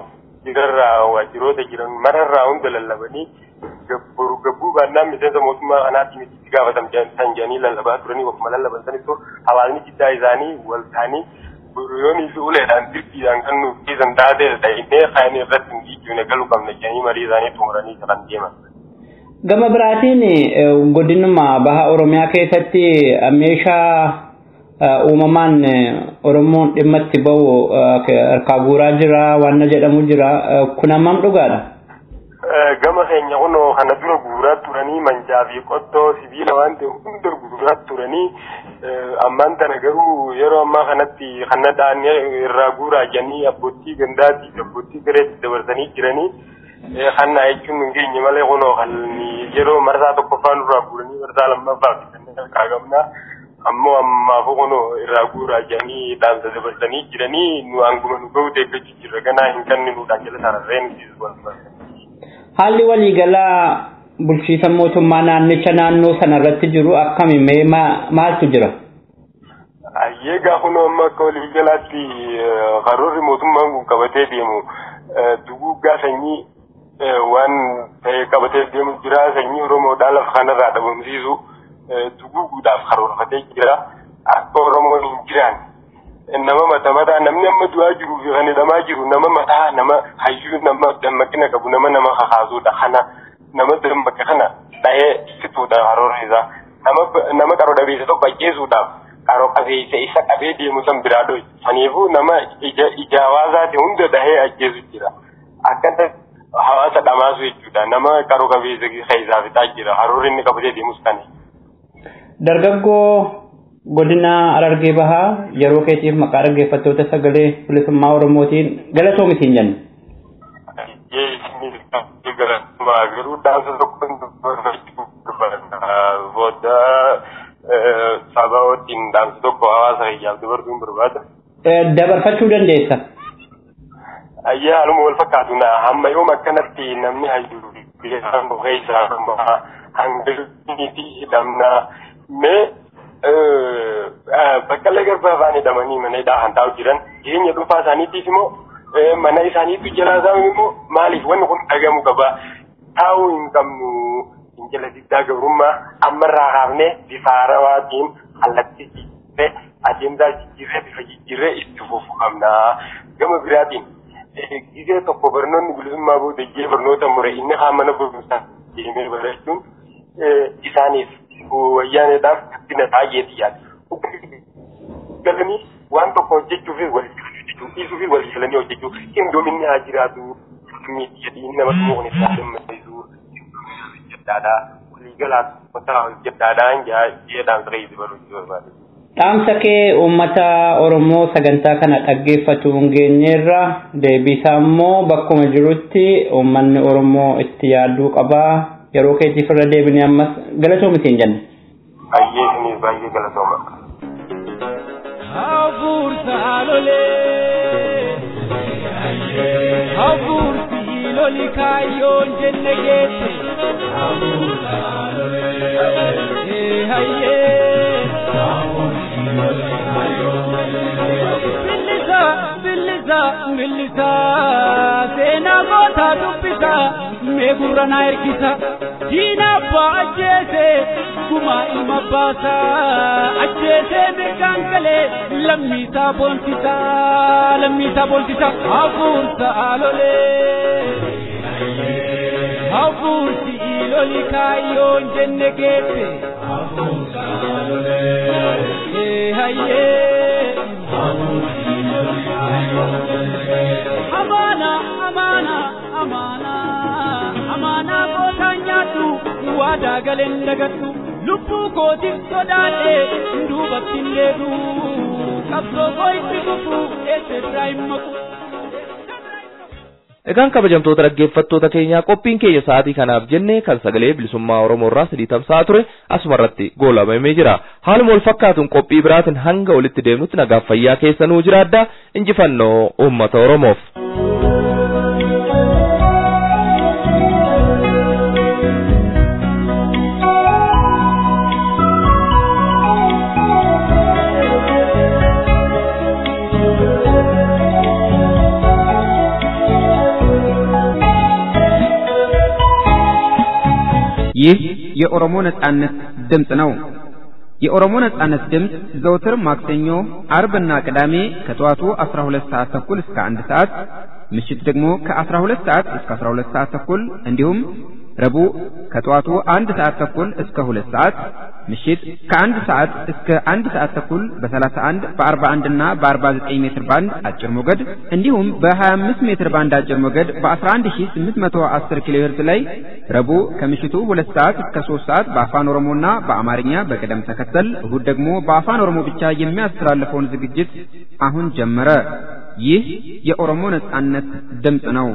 [SPEAKER 8] waajjirarraa waajjiroota jiran mararraa hunda lallabanii gabboru gabbuu baannaan miseensa mootummaa kanaatiin itti gaafatam san jedhanii lallabaa turanii wakkuma lallaban sanittuu hawaasni jiddaa isaanii wal ta'anii yoonii fi uleedhaan dirqiidhaan kan nuuf dhiisan taatee dhahinee kaanii irratti hin dhiibbine galuu qabna jedhanii marii isaanii xumuranii kan deeman.
[SPEAKER 5] Gama biraatiin godinuma baha Oromiyaa keessatti meeshaa uumamaan Oromoon dhimma itti bahu harkaa guuraa jira waan jedhamu jira kun hammam dhugaadha?
[SPEAKER 8] Gama keenya kunoo kana dura guuraa turanii mancaa fi qottoo sibiila waan ta'e hunda guuraa turanii ammaan tana garuu yeroo ammaa kanatti kana dhaannee irraa guuraa jedhanii abbootii gandaatii fi abbootii gareetti dabarsanii jiranii kana jechuun hin geenye malee kunoo kan yeroo marsaa tokkoffaa nurraa guuranii marsaa lammaffaa fi kanneen kaa'amnaa ammoo ammaafu kunoo irraa guuraa jedhanii dhaamsa dabarsanii jiranii nu hanguma nu ga'u eeggachuu jirra ganaa hin kanninuudhaan jala sararree nuti
[SPEAKER 5] Haalli waliigalaa bulchiisa mootummaa naannicha naannoo sana irratti jiru akkami mee maaltu jira?
[SPEAKER 8] Ayyeegaa kun amma akka waliigalaatti karoorri mootummaan kun qabatee deemu duguuggaa sanyii waan ta'e qabatee deemu jira sanyii Oromoodhaa lafa kanarraa dhabamsiisu duguuguudhaaf karoorfatee jira akka Oromoon hin jiraan nama mata mataa namni amma du'aa jiruu fi kan hidhamaa jiru nama mataa nama hayyuu nama dammaqina qabu nama nama kakaasuudha kana nama dammaqa kana dhahee fixuudha karoorri isaa nama nama qaroo dhabeessa tokko ajjeesuudhaaf qaroo qabeessa isa qabee deemu san biraa dho'i saniifuu nama ija ija hawaasaati hunda dhahee ajjeesu jira akkana hawaasa dhamaasu jechuudha nama qaroo qabeessa keessaa fixaa jira karoorri inni qabatee deemus kana.
[SPEAKER 5] Dargaggoo godina Harargee Bahaa yeroo keetiif maqaa dhaggeeffattoota sagalee bilisummaa Oromootiin galatoo mitiin jenna.
[SPEAKER 8] Garuu dhaamsa tokko booda saba wajjin dhaamsa tokko hawaasa kiyyaaf dabarsuun barbaada.
[SPEAKER 5] Dabarfachuu dandeessa.
[SPEAKER 8] Ayyaa haaluma wal fakkaatu na hamma yoom akkanatti namni hayyuu biyya hanga keessaa hanga hidhamnaa mee baqqallee garbaa afaan hidhamanii mana hidhaa kan taa'u jiran jireenya dhuunfaa isaaniitiif immoo mana isaaniitu jalaa isaa immoo maaliif wanni kun dhagamu qaba taa'uu hin qabnu fincila diddaa gabrummaa ammarraa kaafnee bifa haarawaatiin kallattii jijjiirree adeemsaa jijjiirree bifa jijjiirree itti fufuu qabna gama biraatiin gisee tokko barnoonni bilisummaa booda jee barnoota mure inni haa mana barumsaa deemee barachuun isaaniif wayyaaneedhaaf guddina baay'eeti yaada. Galanii waan tokko hojjechuufis walitti hojjechuu dhiisuu fi walii galanii hojjechuu qindoominni haa jiraatu miidiyaatiin nama tokko kun isaa dammaqsiisu hojjedhaadha waliigalaas wata hojjedhaadhaan jedhaan ta'ee barachuu barbaade.
[SPEAKER 5] Dhaamsa kee uummata Oromoo sagantaa kana dhaggeeffatu hin geenyeerra deebisaa immoo bakkuma jirutti uummanni Oromoo itti yaaduu qabaa yeroo keetiif irra deebinee ammas galatoomitiin jenna.
[SPEAKER 8] Baay'ee isinis baay'ee galatooma.
[SPEAKER 7] Hafuursa lolee hafuursi loli kaayyoon jenne geesse. Hafuursa lolee hayyee hafuursi loli kaayyoon jenne geesse. Billisa billisa billisa seenaa gootaa dubbisa mee gurra naa ergisa diina abbaa ajjeese guma ilma baasa ajjeese mirgaan galee lammiisaa boonsisa lammiisaa boonsisa hafuursa lolee hafuursi loli kaayyoon jenne geesse hafuursa lolee hayyee hafuursi loli kaayyoon jenne geesse amaana amaana amaana amaana gootaan nyaadhu waadaa galeen dagadhu lubbuu kootiif sodaadhe duubatti hin deebi'u qabsoo koo itti fufu eessirraa hin maqu.
[SPEAKER 2] Egaan kabajamtoota dhaggeeffattoota keenyaa qophiin keenya sa'aatii kanaaf jenne kan sagalee bilisummaa Oromoo irraa sadii tamsa'aa ture asuma irratti goolabamee jira. Haaluma wal fakkaatuun qophii biraatiin hanga walitti deemnutti nagaaf fayyaa keessanuu jiraadha. Injifannoo uummata Oromoof.
[SPEAKER 1] ይህ የኦሮሞ ነጻነት ድምፅ ነው። የኦሮሞ ነጻነት ድምፅ ዘውትር ማክሰኞ፣ አርብና ቅዳሜ ከጠዋቱ 12 ሰዓት ተኩል እስከ 1 ሰዓት፣ ምሽት ደግሞ ከ12 ሰዓት እስከ 12 ሰዓት ተኩል እንዲሁም ረቡዕ ከጠዋቱ 1 ሰዓት ተኩል እስከ 2 ሰዓት፣ ምሽት ከ1 ሰዓት እስከ 1 ሰዓት ተኩል በ31 በ41 እና በ49 ሜትር ባንድ አጭር ሞገድ እንዲሁም በ25 ሜትር ባንድ አጭር ሞገድ በ11810 ኪሎ ሄርዝ ላይ ረቡዕ ከምሽቱ 2 ሰዓት እስከ 3 ሰዓት በአፋን ኦሮሞና በአማርኛ በቅደም ተከተል እሁድ ደግሞ በአፋን ኦሮሞ ብቻ የሚያስተላልፈውን ዝግጅት አሁን ጀመረ። ይህ የኦሮሞ ነጻነት ድምፅ ነው።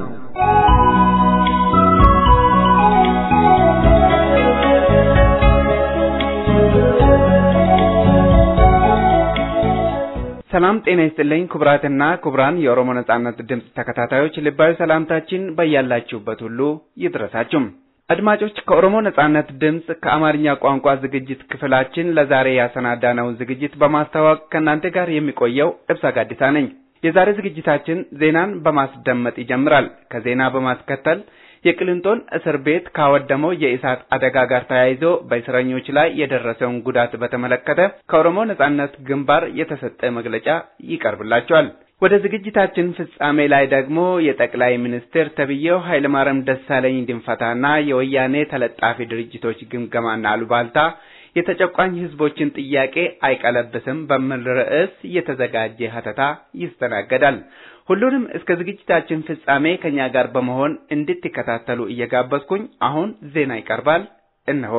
[SPEAKER 3] ሰላም ጤና ይስጥልኝ ክቡራትና ክቡራን የኦሮሞ ነጻነት ድምፅ ተከታታዮች ልባዊ ሰላምታችን በያላችሁበት ሁሉ ይድረሳችሁ። አድማጮች ከኦሮሞ ነጻነት ድምፅ ከአማርኛ ቋንቋ ዝግጅት ክፍላችን ለዛሬ ያሰናዳነውን ዝግጅት በማስተዋወቅ ከእናንተ ጋር የሚቆየው እብሳ ጋዲሳ ነኝ። የዛሬ ዝግጅታችን ዜናን በማስደመጥ ይጀምራል። ከዜና በማስከተል የቅሊንጦን እስር ቤት ካወደመው የእሳት አደጋ ጋር ተያይዞ በእስረኞች ላይ የደረሰውን ጉዳት በተመለከተ ከኦሮሞ ነጻነት ግንባር የተሰጠ መግለጫ ይቀርብላቸዋል። ወደ ዝግጅታችን ፍጻሜ ላይ ደግሞ የጠቅላይ ሚኒስትር ተብዬው ኃይለማርያም ደሳለኝ ድንፈታና የወያኔ ተለጣፊ ድርጅቶች ግምገማና አሉባልታ የተጨቋኝ ህዝቦችን ጥያቄ አይቀለብስም በሚል ርዕስ የተዘጋጀ ሀተታ ይስተናገዳል። ሁሉንም እስከ ዝግጅታችን ፍጻሜ ከኛ ጋር በመሆን እንድትከታተሉ እየጋበዝኩኝ አሁን ዜና ይቀርባል። እነሆ።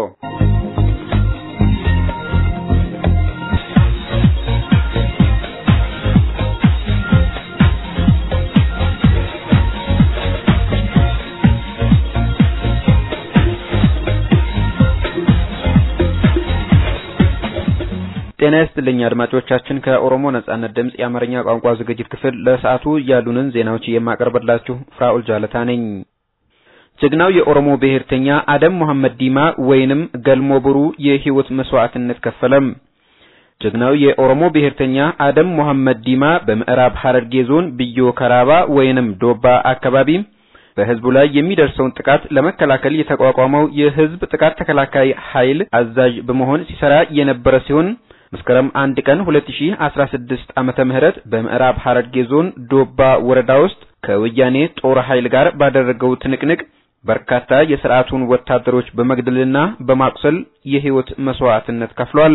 [SPEAKER 1] ጤና ይስጥልኝ አድማጮቻችን፣ ከኦሮሞ ነጻነት ድምፅ የአማርኛ ቋንቋ ዝግጅት ክፍል ለሰዓቱ ያሉንን ዜናዎች የማቀርብላችሁ ፍራኡል ጃለታ ነኝ። ጀግናው የኦሮሞ ብሔርተኛ አደም መሐመድ ዲማ ወይንም ገልሞ ብሩ የህይወት መስዋዕትነት ከፈለም። ጀግናው የኦሮሞ ብሔርተኛ አደም መሐመድ ዲማ በምዕራብ ሐረርጌ ዞን ብዮ ከራባ ወይንም ዶባ አካባቢ በህዝቡ ላይ የሚደርሰውን ጥቃት ለመከላከል የተቋቋመው የህዝብ ጥቃት ተከላካይ ኃይል አዛዥ በመሆን ሲሰራ የነበረ ሲሆን መስከረም አንድ ቀን 2016 ዓመተ ምህረት በምዕራብ ሐረርጌ ዞን ዶባ ወረዳ ውስጥ ከወያኔ ጦር ኃይል ጋር ባደረገው ትንቅንቅ በርካታ የስርዓቱን ወታደሮች በመግደልና በማቁሰል የህይወት መስዋዕትነት ከፍሏል።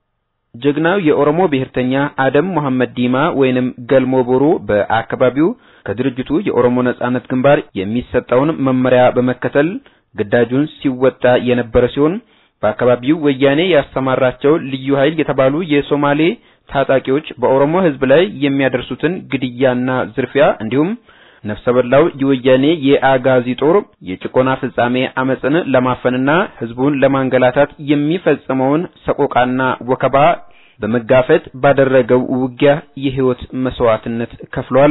[SPEAKER 1] ጀግናው የኦሮሞ ብሔርተኛ አደም መሐመድ ዲማ ወይንም ገልሞ ቦሩ በአካባቢው ከድርጅቱ የኦሮሞ ነጻነት ግንባር የሚሰጠውን መመሪያ በመከተል ግዳጁን ሲወጣ የነበረ ሲሆን በአካባቢው ወያኔ ያሰማራቸው ልዩ ኃይል የተባሉ የሶማሌ ታጣቂዎች በኦሮሞ ህዝብ ላይ የሚያደርሱትን ግድያና ዝርፊያ እንዲሁም ነፍሰ በላው የወያኔ የአጋዚ ጦር የጭቆና ፍጻሜ አመፅን ለማፈንና ህዝቡን ለማንገላታት የሚፈጽመውን ሰቆቃና ወከባ በመጋፈጥ ባደረገው ውጊያ የህይወት መስዋዕትነት ከፍሏል።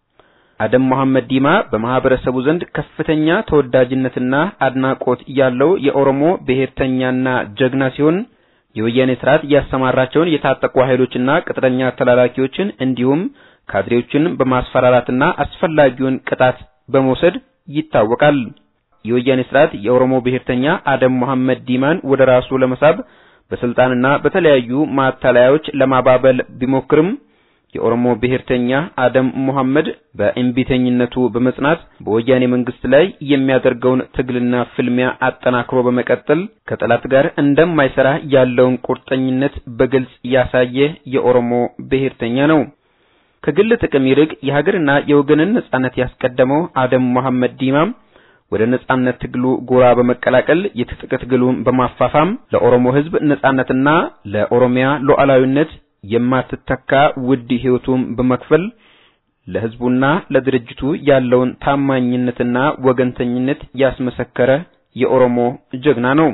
[SPEAKER 1] አደም መሐመድ ዲማ በማህበረሰቡ ዘንድ ከፍተኛ ተወዳጅነትና አድናቆት ያለው የኦሮሞ ብሔርተኛና ጀግና ሲሆን የወያኔ ስርዓት ያሰማራቸውን የታጠቁ ኃይሎችና ቅጥረኛ ተላላኪዎችን እንዲሁም ካድሬዎችን በማስፈራራትና አስፈላጊውን ቅጣት በመውሰድ ይታወቃል። የወያኔ ስርዓት የኦሮሞ ብሔርተኛ አደም መሐመድ ዲማን ወደ ራሱ ለመሳብ በስልጣንና በተለያዩ ማታለያዎች ለማባበል ቢሞክርም የኦሮሞ ብሔርተኛ አደም ሙሐመድ በእምቢተኝነቱ በመጽናት በወያኔ መንግስት ላይ የሚያደርገውን ትግልና ፍልሚያ አጠናክሮ በመቀጠል ከጠላት ጋር እንደማይሰራ ያለውን ቁርጠኝነት በግልጽ ያሳየ የኦሮሞ ብሔርተኛ ነው። ከግል ጥቅም ይልቅ የሀገርና የወገንን ነጻነት ያስቀደመው አደም መሐመድ ዲማም ወደ ነጻነት ትግሉ ጎራ በመቀላቀል የትጥቅ ትግሉን በማፋፋም ለኦሮሞ ሕዝብ ነጻነትና ለኦሮሚያ ሉዓላዊነት የማትተካ ውድ ሕይወቱን በመክፈል ለሕዝቡና ለድርጅቱ ያለውን ታማኝነትና ወገንተኝነት ያስመሰከረ የኦሮሞ ጀግና ነው።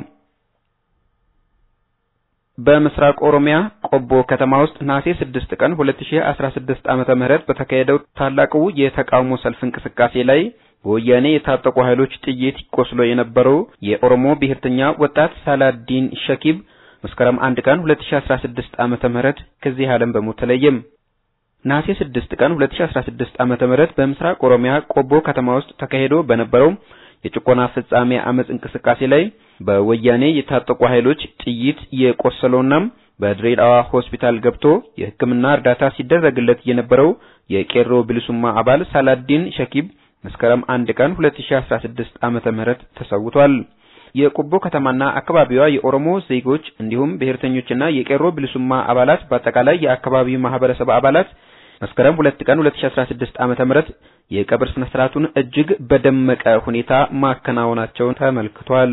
[SPEAKER 1] በምስራቅ ኦሮሚያ ቆቦ ከተማ ውስጥ ነሐሴ 6 ቀን 2016 ዓመተ ምህረት በተካሄደው ታላቁ የተቃውሞ ሰልፍ እንቅስቃሴ ላይ በወያኔ የታጠቁ ኃይሎች ጥይት ቆስሎ የነበረው የኦሮሞ ብሔርተኛ ወጣት ሳላዲን ሸኪብ መስከረም 1 ቀን 2016 ዓመተ ምህረት ከዚህ ዓለም በሞት ተለየም። ነሐሴ 6 ቀን 2016 ዓመተ ምህረት በምስራቅ ኦሮሚያ ቆቦ ከተማ ውስጥ ተካሂዶ በነበረው የጭቆና ፍጻሜ አመጽ እንቅስቃሴ ላይ በወያኔ የታጠቁ ኃይሎች ጥይት የቆሰለውና በድሬዳዋ ሆስፒታል ገብቶ የሕክምና እርዳታ ሲደረግለት የነበረው የቄሮ ብልሱማ አባል ሳላዲን ሸኪብ መስከረም አንድ ቀን 2016 ዓመተ ምህረት ተሰውቷል። የቆቦ ከተማና አካባቢዋ የኦሮሞ ዜጎች እንዲሁም ብሔርተኞችና የቄሮ ብልሱማ አባላት በአጠቃላይ የአካባቢው ማህበረሰብ አባላት መስከረም 2 ቀን 2016 ዓመተ ምህረት የቀብር ስነ ስርዓቱን እጅግ በደመቀ ሁኔታ ማከናወናቸውን ተመልክቷል።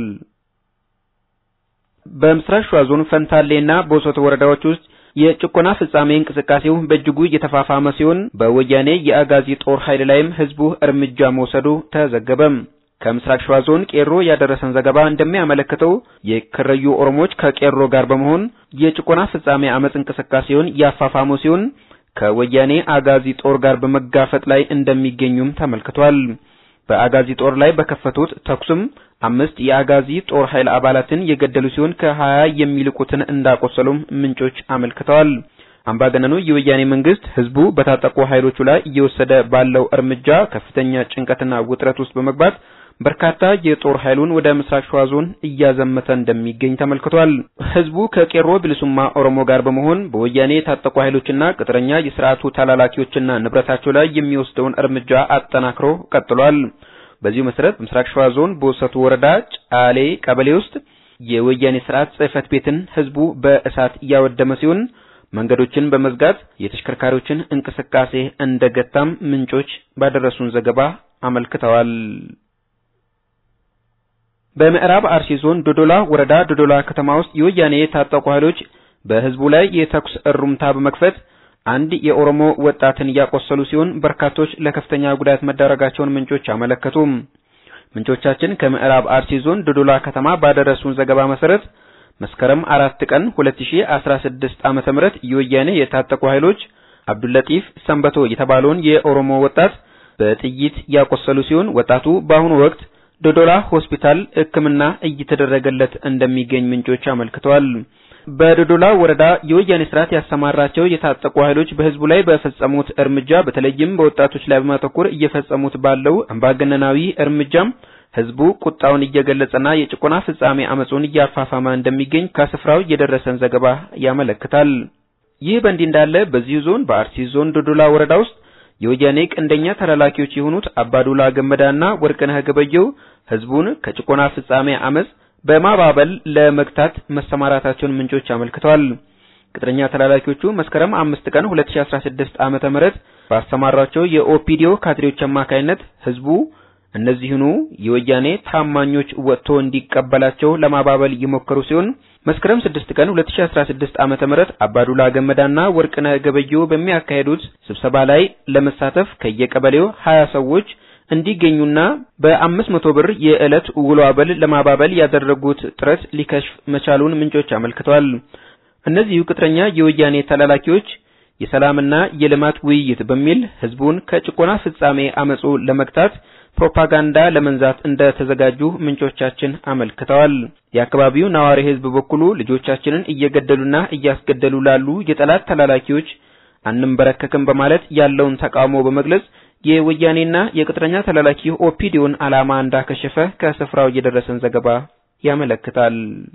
[SPEAKER 1] በምስራቅ ሸዋ ዞን ፈንታሌና ቦሶት ወረዳዎች ውስጥ የጭቆና ፍጻሜ እንቅስቃሴው በእጅጉ እየተፋፋመ ሲሆን በወያኔ የአጋዚ ጦር ኃይል ላይም ህዝቡ እርምጃ መውሰዱ ተዘገበ። ከምስራቅ ሸዋ ዞን ቄሮ ያደረሰን ዘገባ እንደሚያመለክተው የከረዩ ኦሮሞዎች ከቄሮ ጋር በመሆን የጭቆና ፍጻሜ አመጽ እንቅስቃሴውን ያፋፋሙ ሲሆን ከወያኔ አጋዚ ጦር ጋር በመጋፈጥ ላይ እንደሚገኙም ተመልክቷል። በአጋዚ ጦር ላይ በከፈቱት ተኩስም አምስት የአጋዚ ጦር ኃይል አባላትን የገደሉ ሲሆን ከሀያ የሚልቁትን እንዳቆሰሉም ምንጮች አመልክተዋል። አምባገነኑ የወያኔ መንግስት ህዝቡ በታጠቁ ኃይሎቹ ላይ እየወሰደ ባለው እርምጃ ከፍተኛ ጭንቀትና ውጥረት ውስጥ በመግባት በርካታ የጦር ኃይሉን ወደ ምስራቅ ሸዋ ዞን እያዘመተ እንደሚገኝ ተመልክቷል። ህዝቡ ከቄሮ ብልሱማ ኦሮሞ ጋር በመሆን በወያኔ የታጠቁ ኃይሎችና ቅጥረኛ የስርዓቱ ተላላኪዎችና ንብረታቸው ላይ የሚወስደውን እርምጃ አጠናክሮ ቀጥሏል። በዚሁ መሰረት በምስራቅ ሸዋ ዞን ቦሰቱ ወረዳ ጫሌ ቀበሌ ውስጥ የወያኔ ስርዓት ጽህፈት ቤትን ህዝቡ በእሳት እያወደመ ሲሆን መንገዶችን በመዝጋት የተሽከርካሪዎችን እንቅስቃሴ እንደገታም ምንጮች ባደረሱን ዘገባ አመልክተዋል። በምዕራብ አርሲ ዞን ዶዶላ ወረዳ ዶዶላ ከተማ ውስጥ የወያኔ የታጠቁ ኃይሎች በህዝቡ ላይ የተኩስ እሩምታ በመክፈት አንድ የኦሮሞ ወጣትን እያቆሰሉ ሲሆን በርካቶች ለከፍተኛ ጉዳት መዳረጋቸውን ምንጮች አመለከቱ። ምንጮቻችን ከምዕራብ አርሲ ዞን ዶዶላ ከተማ ባደረሱን ዘገባ መሰረት መስከረም አራት ቀን 2016 ዓመተ ምህረት የወያኔ የታጠቁ ኃይሎች አብዱልለጢፍ ሰንበቶ የተባለውን የኦሮሞ ወጣት በጥይት ያቆሰሉ ሲሆን ወጣቱ በአሁኑ ወቅት ዶዶላ ሆስፒታል ሕክምና እየተደረገለት እንደሚገኝ ምንጮች አመልክተዋል። በዶዶላ ወረዳ የወያኔ ስርዓት ያሰማራቸው የታጠቁ ኃይሎች በህዝቡ ላይ በፈጸሙት እርምጃ በተለይም በወጣቶች ላይ በማተኮር እየፈጸሙት ባለው አምባገነናዊ እርምጃም ህዝቡ ቁጣውን እየገለጸና የጭቆና ፍጻሜ አመጹን እያፋፋመ እንደሚገኝ ከስፍራው የደረሰን ዘገባ ያመለክታል። ይህ በእንዲህ እንዳለ በዚሁ ዞን በአርሲ ዞን ዶዶላ ወረዳ ውስጥ የወያኔ ቀንደኛ ተላላኪዎች የሆኑት አባዱላ ገመዳና ወርቅነህ ገበየው ህዝቡን ከጭቆና ፍጻሜ አመጽ በማባበል ለመግታት መሰማራታቸውን ምንጮች አመልክተዋል። ቅጥረኛ ተላላኪዎቹ መስከረም አምስት ቀን 2016 ዓመተ ምህረት ባሰማራቸው የኦፒዲዮ ካድሬዎች አማካይነት ህዝቡ እነዚህኑ የወያኔ ታማኞች ወጥቶ እንዲቀበላቸው ለማባበል የሞከሩ ሲሆን መስከረም 6 ቀን 2016 ዓመተ ምህረት አባዱላ ገመዳና ወርቅነህ ገበየው በሚያካሄዱት ስብሰባ ላይ ለመሳተፍ ከየቀበሌው 20 ሰዎች እንዲገኙና በአምስት መቶ ብር የዕለት ውሎ አበል ለማባበል ያደረጉት ጥረት ሊከሽፍ መቻሉን ምንጮች አመልክተዋል። እነዚሁ ቅጥረኛ የወያኔ ተላላኪዎች የሰላምና የልማት ውይይት በሚል ህዝቡን ከጭቆና ፍጻሜ አመጹ ለመግታት ፕሮፓጋንዳ ለመንዛት እንደተዘጋጁ ምንጮቻችን አመልክተዋል። የአካባቢው ነዋሪ ህዝብ በኩሉ ልጆቻችንን እየገደሉና እያስገደሉ ላሉ የጠላት ተላላኪዎች አንንበረከክም በማለት ያለውን ተቃውሞ በመግለጽ የወያኔና የቅጥረኛ ተላላኪ ኦፒዲዮን ዓላማ እንዳከሸፈ ከስፍራው የደረሰን ዘገባ ያመለክታል።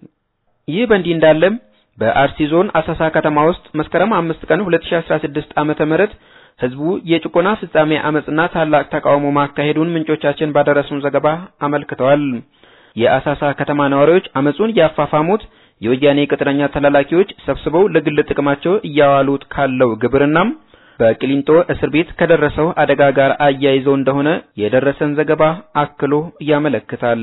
[SPEAKER 1] ይህ በእንዲህ እንዳለም በአርሲ ዞን አሳሳ ከተማ ውስጥ መስከረም አምስት ቀን 2016 ዓመተ ምህረት ህዝቡ የጭቆና ፍጻሜ አመጽና ታላቅ ተቃውሞ ማካሄዱን ምንጮቻችን ባደረሱን ዘገባ አመልክተዋል። የአሳሳ ከተማ ነዋሪዎች አመጹን ያፋፋሙት የወያኔ ቅጥረኛ ተላላኪዎች ሰብስበው ለግል ጥቅማቸው እያዋሉት ካለው ግብርናም በቅሊንጦ እስር ቤት ከደረሰው አደጋ ጋር አያይዘው እንደሆነ የደረሰን ዘገባ አክሎ ያመለክታል።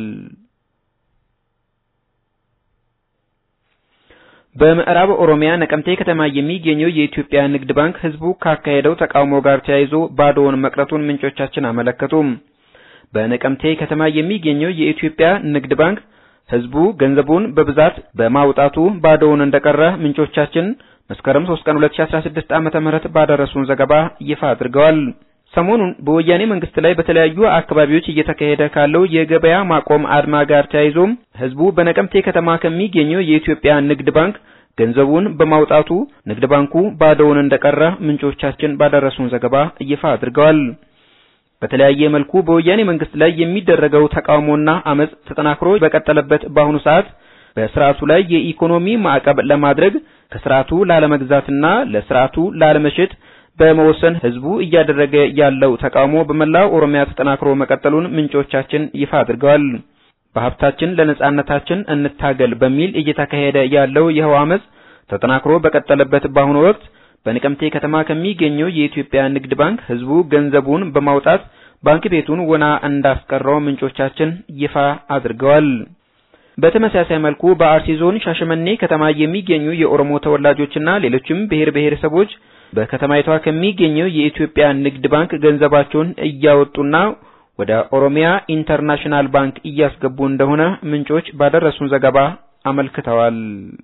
[SPEAKER 1] በምዕራብ ኦሮሚያ ነቀምቴ ከተማ የሚገኘው የኢትዮጵያ ንግድ ባንክ ህዝቡ ካካሄደው ተቃውሞ ጋር ተያይዞ ባዶውን መቅረቱን ምንጮቻችን አመለከቱ። በነቀምቴ ከተማ የሚገኘው የኢትዮጵያ ንግድ ባንክ ህዝቡ ገንዘቡን በብዛት በማውጣቱ ባዶውን እንደቀረ ምንጮቻችን መስከረም 3 ቀን 2016 ዓመተ ምህረት ባደረሱን ዘገባ ይፋ አድርገዋል። ሰሞኑን በወያኔ መንግስት ላይ በተለያዩ አካባቢዎች እየተካሄደ ካለው የገበያ ማቆም አድማ ጋር ተያይዞም ህዝቡ በነቀምቴ ከተማ ከሚገኘው የኢትዮጵያ ንግድ ባንክ ገንዘቡን በማውጣቱ ንግድ ባንኩ ባዶውን እንደቀረ ምንጮቻችን ባደረሱን ዘገባ ይፋ አድርገዋል። በተለያየ መልኩ በወያኔ መንግስት ላይ የሚደረገው ተቃውሞና አመጽ ተጠናክሮ በቀጠለበት በአሁኑ ሰዓት በስርዓቱ ላይ የኢኮኖሚ ማዕቀብ ለማድረግ ከስርዓቱ ላለመግዛትና ለስርዓቱ ላለመሸጥ በመወሰን ህዝቡ እያደረገ ያለው ተቃውሞ በመላው ኦሮሚያ ተጠናክሮ መቀጠሉን ምንጮቻችን ይፋ አድርገዋል። በሀብታችን ለነጻነታችን እንታገል በሚል እየተካሄደ ያለው ይኸው አመጽ ተጠናክሮ በቀጠለበት በአሁኑ ወቅት በነቀምቴ ከተማ ከሚገኘው የኢትዮጵያ ንግድ ባንክ ህዝቡ ገንዘቡን በማውጣት ባንክ ቤቱን ወና እንዳስቀረው ምንጮቻችን ይፋ አድርገዋል። በተመሳሳይ መልኩ በአርሲ ዞን ሻሸመኔ ከተማ የሚገኙ የኦሮሞ ተወላጆችና ሌሎችም ብሔር ብሔረሰቦች በከተማይቷ ከሚገኘው የኢትዮጵያ ንግድ ባንክ ገንዘባቸውን እያወጡና ወደ ኦሮሚያ ኢንተርናሽናል ባንክ እያስገቡ እንደሆነ ምንጮች ባደረሱን ዘገባ አመልክተዋል።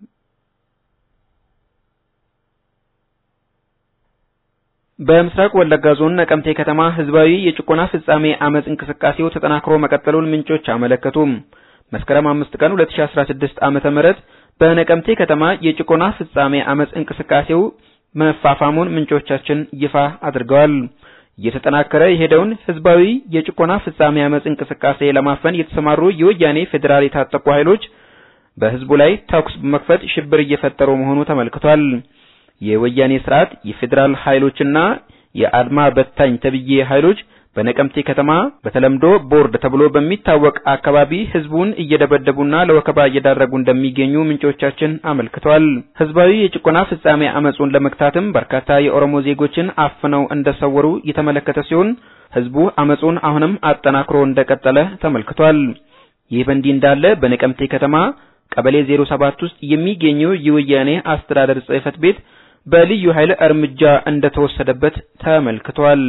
[SPEAKER 1] በምስራቅ ወለጋ ዞን ነቀምቴ ከተማ ህዝባዊ የጭቆና ፍጻሜ አመጽ እንቅስቃሴው ተጠናክሮ መቀጠሉን ምንጮች አመለከቱ። መስከረም 5 ቀን 2016 ዓመተ ምህረት በነቀምቴ ከተማ የጭቆና ፍጻሜ አመጽ እንቅስቃሴው መፋፋሙን ምንጮቻችን ይፋ አድርገዋል። እየተጠናከረ የሄደውን ህዝባዊ የጭቆና ፍጻሜ አመጽ እንቅስቃሴ ለማፈን የተሰማሩ የወያኔ ፌዴራል የታጠቁ ኃይሎች በህዝቡ ላይ ተኩስ በመክፈት ሽብር እየፈጠሩ መሆኑ ተመልክቷል። የወያኔ ስርዓት የፌዴራል ኃይሎችና የአድማ በታኝ ተብዬ ኃይሎች በነቀምቴ ከተማ በተለምዶ ቦርድ ተብሎ በሚታወቅ አካባቢ ህዝቡን እየደበደቡና ለወከባ እየዳረጉ እንደሚገኙ ምንጮቻችን አመልክተዋል። ህዝባዊ የጭቆና ፍጻሜ አመጹን ለመግታትም በርካታ የኦሮሞ ዜጎችን አፍነው እንደሰወሩ የተመለከተ ሲሆን ህዝቡ አመጹን አሁንም አጠናክሮ እንደቀጠለ ተመልክቷል። ይህ በእንዲህ እንዳለ በነቀምቴ ከተማ ቀበሌ 07 ውስጥ የሚገኘው የወያኔ አስተዳደር ጽሕፈት ቤት በልዩ ኃይል እርምጃ እንደተወሰደበት ተመልክቷል።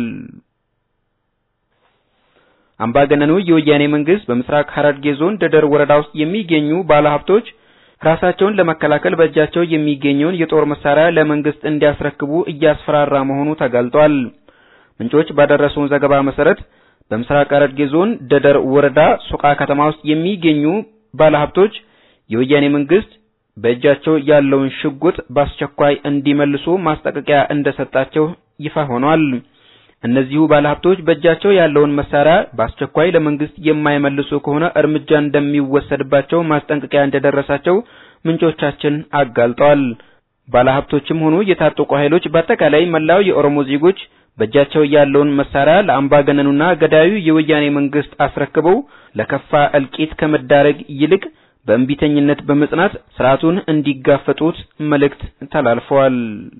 [SPEAKER 1] አምባገነኑ የወያኔ መንግስት በምስራቅ ሐረርጌ ዞን ደደር ወረዳ ውስጥ የሚገኙ ባለሀብቶች ራሳቸውን ለመከላከል በእጃቸው የሚገኘውን የጦር መሳሪያ ለመንግስት እንዲያስረክቡ እያስፈራራ መሆኑ ተጋልጧል። ምንጮች ባደረሱን ዘገባ መሰረት በምስራቅ ሐረርጌ ዞን ደደር ወረዳ ሶቃ ከተማ ውስጥ የሚገኙ ባለሀብቶች የወያኔ መንግስት በእጃቸው ያለውን ሽጉጥ በአስቸኳይ እንዲመልሱ ማስጠንቀቂያ እንደሰጣቸው ይፋ ሆኗል። እነዚሁ ባለሀብቶች በእጃቸው ያለውን መሳሪያ በአስቸኳይ ለመንግስት የማይመልሱ ከሆነ እርምጃ እንደሚወሰድባቸው ማስጠንቀቂያ እንደደረሳቸው ምንጮቻችን አጋልጠዋል። ባለሀብቶችም ሆኑ የታጠቁ ኃይሎች በአጠቃላይ መላው የኦሮሞ ዜጎች በእጃቸው ያለውን መሳሪያ ለአምባገነኑና ገዳዩ የወያኔ መንግስት አስረክበው ለከፋ እልቂት ከመዳረግ ይልቅ በእንቢተኝነት በመጽናት ስርዓቱን እንዲጋፈጡት መልእክት ተላልፈዋል።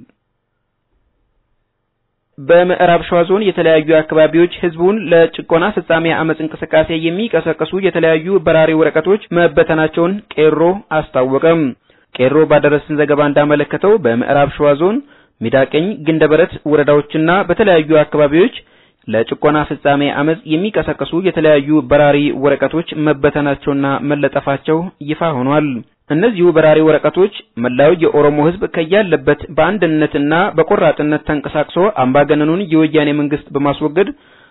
[SPEAKER 1] በምዕራብ ሸዋ ዞን የተለያዩ አካባቢዎች ህዝቡን ለጭቆና ፍጻሜ አመጽ እንቅስቃሴ የሚቀሰቅሱ የተለያዩ በራሪ ወረቀቶች መበተናቸውን ቄሮ አስታወቀም። ቄሮ ባደረሰን ዘገባ እንዳመለከተው በምዕራብ ሸዋ ዞን ሚዳቀኝ፣ ግንደበረት ወረዳዎችና በተለያዩ አካባቢዎች ለጭቆና ፍጻሜ አመጽ የሚቀሰቅሱ የተለያዩ በራሪ ወረቀቶች መበተናቸውና መለጠፋቸው ይፋ ሆኗል። እነዚሁ በራሪ ወረቀቶች መላው የኦሮሞ ህዝብ ከያለበት በአንድነትና በቆራጥነት ተንቀሳቅሶ አምባገነኑን የወያኔ መንግስት በማስወገድ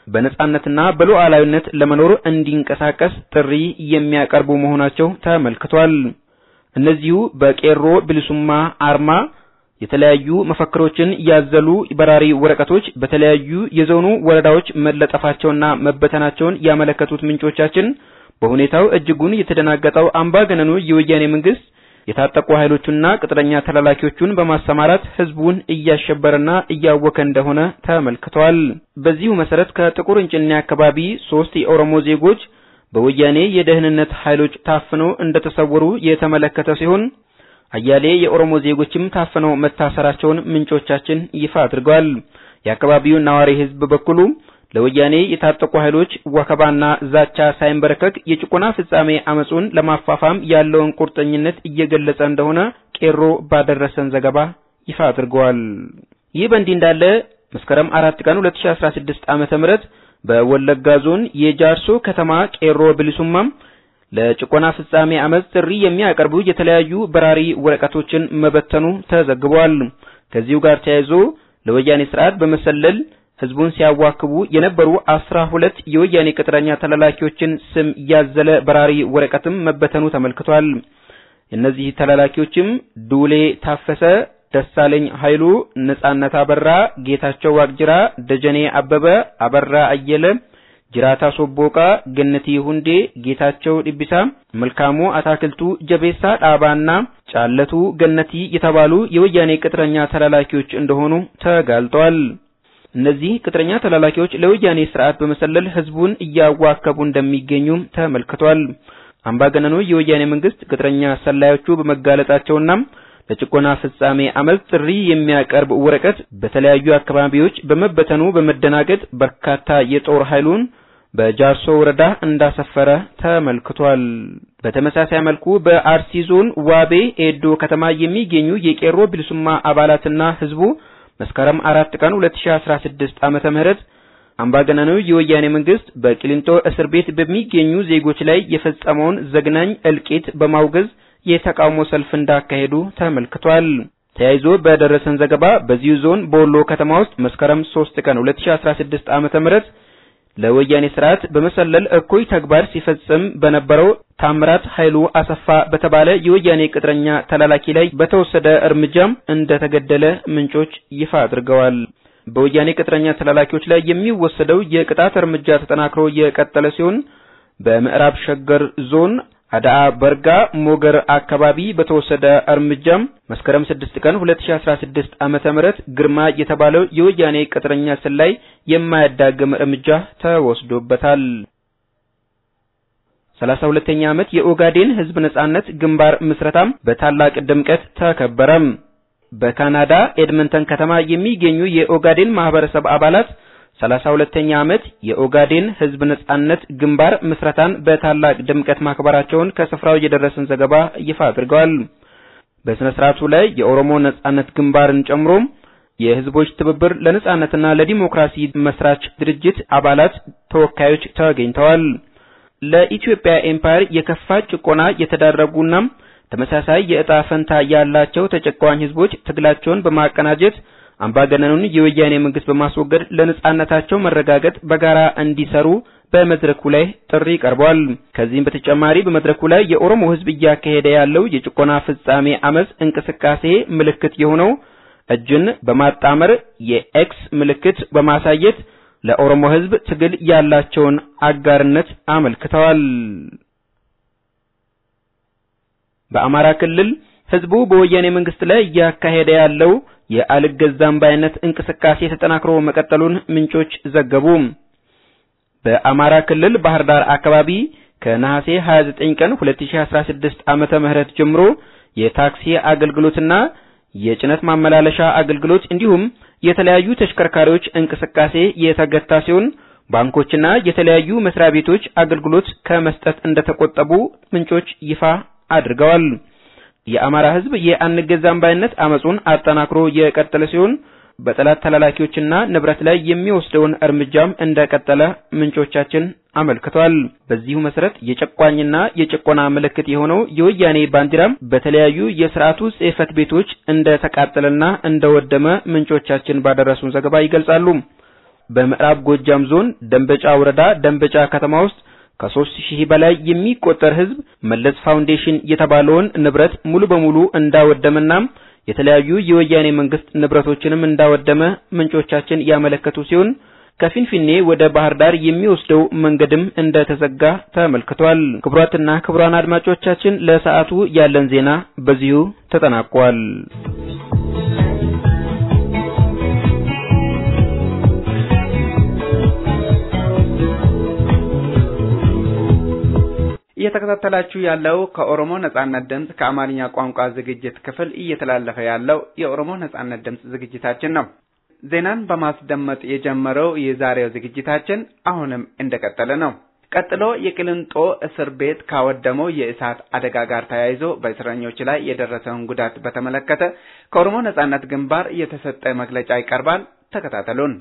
[SPEAKER 1] በነጻነትና በሉዓላዊነት ለመኖር እንዲንቀሳቀስ ጥሪ የሚያቀርቡ መሆናቸው ተመልክቷል። እነዚሁ በቄሮ ብልሱማ አርማ የተለያዩ መፈክሮችን ያዘሉ በራሪ ወረቀቶች በተለያዩ የዞኑ ወረዳዎች መለጠፋቸውና መበተናቸውን ያመለከቱት ምንጮቻችን በሁኔታው እጅጉን የተደናገጠው አምባገነኑ የወያኔ መንግስት የታጠቁ ኃይሎቹና ቅጥረኛ ተላላኪዎቹን በማሰማራት ህዝቡን እያሸበረና እያወከ እንደሆነ ተመልክቷል። በዚሁ መሰረት ከጥቁር እንጭኔ አካባቢ ሶስት የኦሮሞ ዜጎች በወያኔ የደህንነት ኃይሎች ታፍነው እንደተሰወሩ የተመለከተ ሲሆን አያሌ የኦሮሞ ዜጎችም ታፍነው መታሰራቸውን ምንጮቻችን ይፋ አድርገዋል። የአካባቢው ነዋሪ ህዝብ በበኩሉ ለወያኔ የታጠቁ ኃይሎች ወከባና ዛቻ ሳይንበረከክ የጭቆና ፍጻሜ አመጹን ለማፋፋም ያለውን ቁርጠኝነት እየገለጸ እንደሆነ ቄሮ ባደረሰን ዘገባ ይፋ አድርገዋል። ይህ በእንዲህ እንዳለ መስከረም አራት ቀን 2016 ዓመተ ምህረት በወለጋ ዞን የጃርሶ ከተማ ቄሮ ብልሱማም ለጭቆና ፍጻሜ አመጽ ጥሪ የሚያቀርቡ የተለያዩ በራሪ ወረቀቶችን መበተኑ ተዘግቧል። ከዚሁ ጋር ተያይዞ ለወያኔ ስርዓት በመሰለል ህዝቡን ሲያዋክቡ የነበሩ አስራ ሁለት የወያኔ ቅጥረኛ ተላላኪዎችን ስም ያዘለ በራሪ ወረቀትም መበተኑ ተመልክቷል። እነዚህ ተላላኪዎችም ዱሌ ታፈሰ፣ ደሳለኝ ኃይሉ፣ ነጻነት አበራ፣ ጌታቸው ዋቅጅራ፣ ደጀኔ አበበ፣ አበራ አየለ፣ jiraataa sobbooqaa gannatii hundee ጌታቸው ዲቢሳ መልካሙ አታክልቱ ጀቤሳ ዳባና ጫለቱ ገነቲ የተባሉ የወያኔ ቅጥረኛ ተላላኪዎች እንደሆኑ ተጋልጧል። እነዚህ ቅጥረኛ ተላላኪዎች ለወያኔ ስርዓት በመሰለል ህዝቡን እያዋከቡ እንደሚገኙም ተመልክቷል። አምባገነኑ የወያኔ መንግስት ቅጥረኛ ሰላዮቹ በመጋለጣቸውና ለጭቆና ፍጻሜ አመፅ ጥሪ የሚያቀርብ ወረቀት በተለያዩ አካባቢዎች በመበተኑ በመደናገጥ በርካታ የጦር ኃይሉን በጃርሶ ወረዳ እንዳሰፈረ ተመልክቷል። በተመሳሳይ መልኩ በአርሲ ዞን ዋቤ ኤዶ ከተማ የሚገኙ የቄሮ ቢልሱማ አባላትና ህዝቡ መስከረም አራት ቀን 2016 ዓመተ ምህረት አምባገነኑ የወያኔ መንግስት በቂሊንጦ እስር ቤት በሚገኙ ዜጎች ላይ የፈጸመውን ዘግናኝ እልቂት በማውገዝ የተቃውሞ ሰልፍ እንዳካሄዱ ተመልክቷል። ተያይዞ በደረሰን ዘገባ በዚሁ ዞን በወሎ ከተማ ውስጥ መስከረም 3 ቀን 2016 ዓመተ ምህረት ለወያኔ ስርዓት በመሰለል እኩይ ተግባር ሲፈጽም በነበረው ታምራት ኃይሉ አሰፋ በተባለ የወያኔ ቅጥረኛ ተላላኪ ላይ በተወሰደ እርምጃም እንደተገደለ ምንጮች ይፋ አድርገዋል። በወያኔ ቅጥረኛ ተላላኪዎች ላይ የሚወሰደው የቅጣት እርምጃ ተጠናክሮ የቀጠለ ሲሆን በምዕራብ ሸገር ዞን አዳአ በርጋ ሞገር አካባቢ በተወሰደ እርምጃም መስከረም 6 ቀን 2016 ዓመተ ምህረት ግርማ የተባለው የወያኔ ቅጥረኛ ሰላይ የማያዳግም እርምጃ ተወስዶበታል። 32ኛ ዓመት የኦጋዴን ህዝብ ነጻነት ግንባር ምስረታም በታላቅ ድምቀት ተከበረም። በካናዳ ኤድመንተን ከተማ የሚገኙ የኦጋዴን ማህበረሰብ አባላት ሰላሳ ሁለተኛ ዓመት የኦጋዴን ህዝብ ነጻነት ግንባር ምስረታን በታላቅ ድምቀት ማክበራቸውን ከስፍራው የደረሰን ዘገባ ይፋ አድርገዋል። በስነ ስርዓቱ ላይ የኦሮሞ ነጻነት ግንባርን ጨምሮ የህዝቦች ትብብር ለነጻነትና ለዲሞክራሲ መስራች ድርጅት አባላት ተወካዮች ተገኝተዋል። ለኢትዮጵያ ኤምፓየር የከፋ ጭቆና የተዳረጉና ተመሳሳይ የዕጣ ፈንታ ያላቸው ተጨቋኝ ህዝቦች ትግላቸውን በማቀናጀት አምባገነኑን የወያኔ መንግስት በማስወገድ ለነጻነታቸው መረጋገጥ በጋራ እንዲሰሩ በመድረኩ ላይ ጥሪ ቀርቧል። ከዚህም በተጨማሪ በመድረኩ ላይ የኦሮሞ ህዝብ እያካሄደ ያለው የጭቆና ፍጻሜ አመፅ እንቅስቃሴ ምልክት የሆነው እጅን በማጣመር የኤክስ ምልክት በማሳየት ለኦሮሞ ህዝብ ትግል ያላቸውን አጋርነት አመልክተዋል። በአማራ ክልል ህዝቡ በወያኔ መንግስት ላይ እያካሄደ ያለው የአልገዛም ባይነት እንቅስቃሴ ተጠናክሮ መቀጠሉን ምንጮች ዘገቡ። በአማራ ክልል ባህር ዳር አካባቢ ከነሐሴ 29 ቀን 2016 ዓመተ ምህረት ጀምሮ የታክሲ አገልግሎትና የጭነት ማመላለሻ አገልግሎት እንዲሁም የተለያዩ ተሽከርካሪዎች እንቅስቃሴ የተገታ ሲሆን ባንኮችና የተለያዩ መስሪያ ቤቶች አገልግሎት ከመስጠት እንደተቆጠቡ ምንጮች ይፋ አድርገዋል። የአማራ ህዝብ የአንገዛም ባይነት አመጹን አጠናክሮ የቀጠለ ሲሆን በጠላት ተላላኪዎችና ንብረት ላይ የሚወስደውን እርምጃም እንደቀጠለ ምንጮቻችን አመልክቷል። በዚሁ መሰረት የጨቋኝና የጭቆና ምልክት የሆነው የወያኔ ባንዲራም በተለያዩ የስርዓቱ ጽሕፈት ቤቶች እንደተቃጠለና እንደወደመ ምንጮቻችን ባደረሱን ዘገባ ይገልጻሉ። በምዕራብ ጎጃም ዞን ደንበጫ ወረዳ ደንበጫ ከተማ ውስጥ ከሶስት ሺህ በላይ የሚቆጠር ህዝብ መለስ ፋውንዴሽን የተባለውን ንብረት ሙሉ በሙሉ እንዳወደመና የተለያዩ የወያኔ መንግስት ንብረቶችንም እንዳወደመ ምንጮቻችን ያመለከቱ ሲሆን ከፊንፊኔ ወደ ባህር ዳር የሚወስደው መንገድም እንደተዘጋ ተመልክቷል። ክቡራትና ክቡራን አድማጮቻችን ለሰዓቱ ያለን ዜና በዚሁ ተጠናቋል።
[SPEAKER 3] እየተከታተላችሁ ያለው ከኦሮሞ ነጻነት ድምፅ ከአማርኛ ቋንቋ ዝግጅት ክፍል እየተላለፈ ያለው የኦሮሞ ነጻነት ድምፅ ዝግጅታችን ነው። ዜናን በማስደመጥ የጀመረው የዛሬው ዝግጅታችን አሁንም እንደቀጠለ ነው። ቀጥሎ የቅሊንጦ እስር ቤት ካወደመው የእሳት አደጋ ጋር ተያይዞ በእስረኞች ላይ የደረሰውን ጉዳት በተመለከተ ከኦሮሞ ነጻነት ግንባር የተሰጠ መግለጫ ይቀርባል። ተከታተሉን።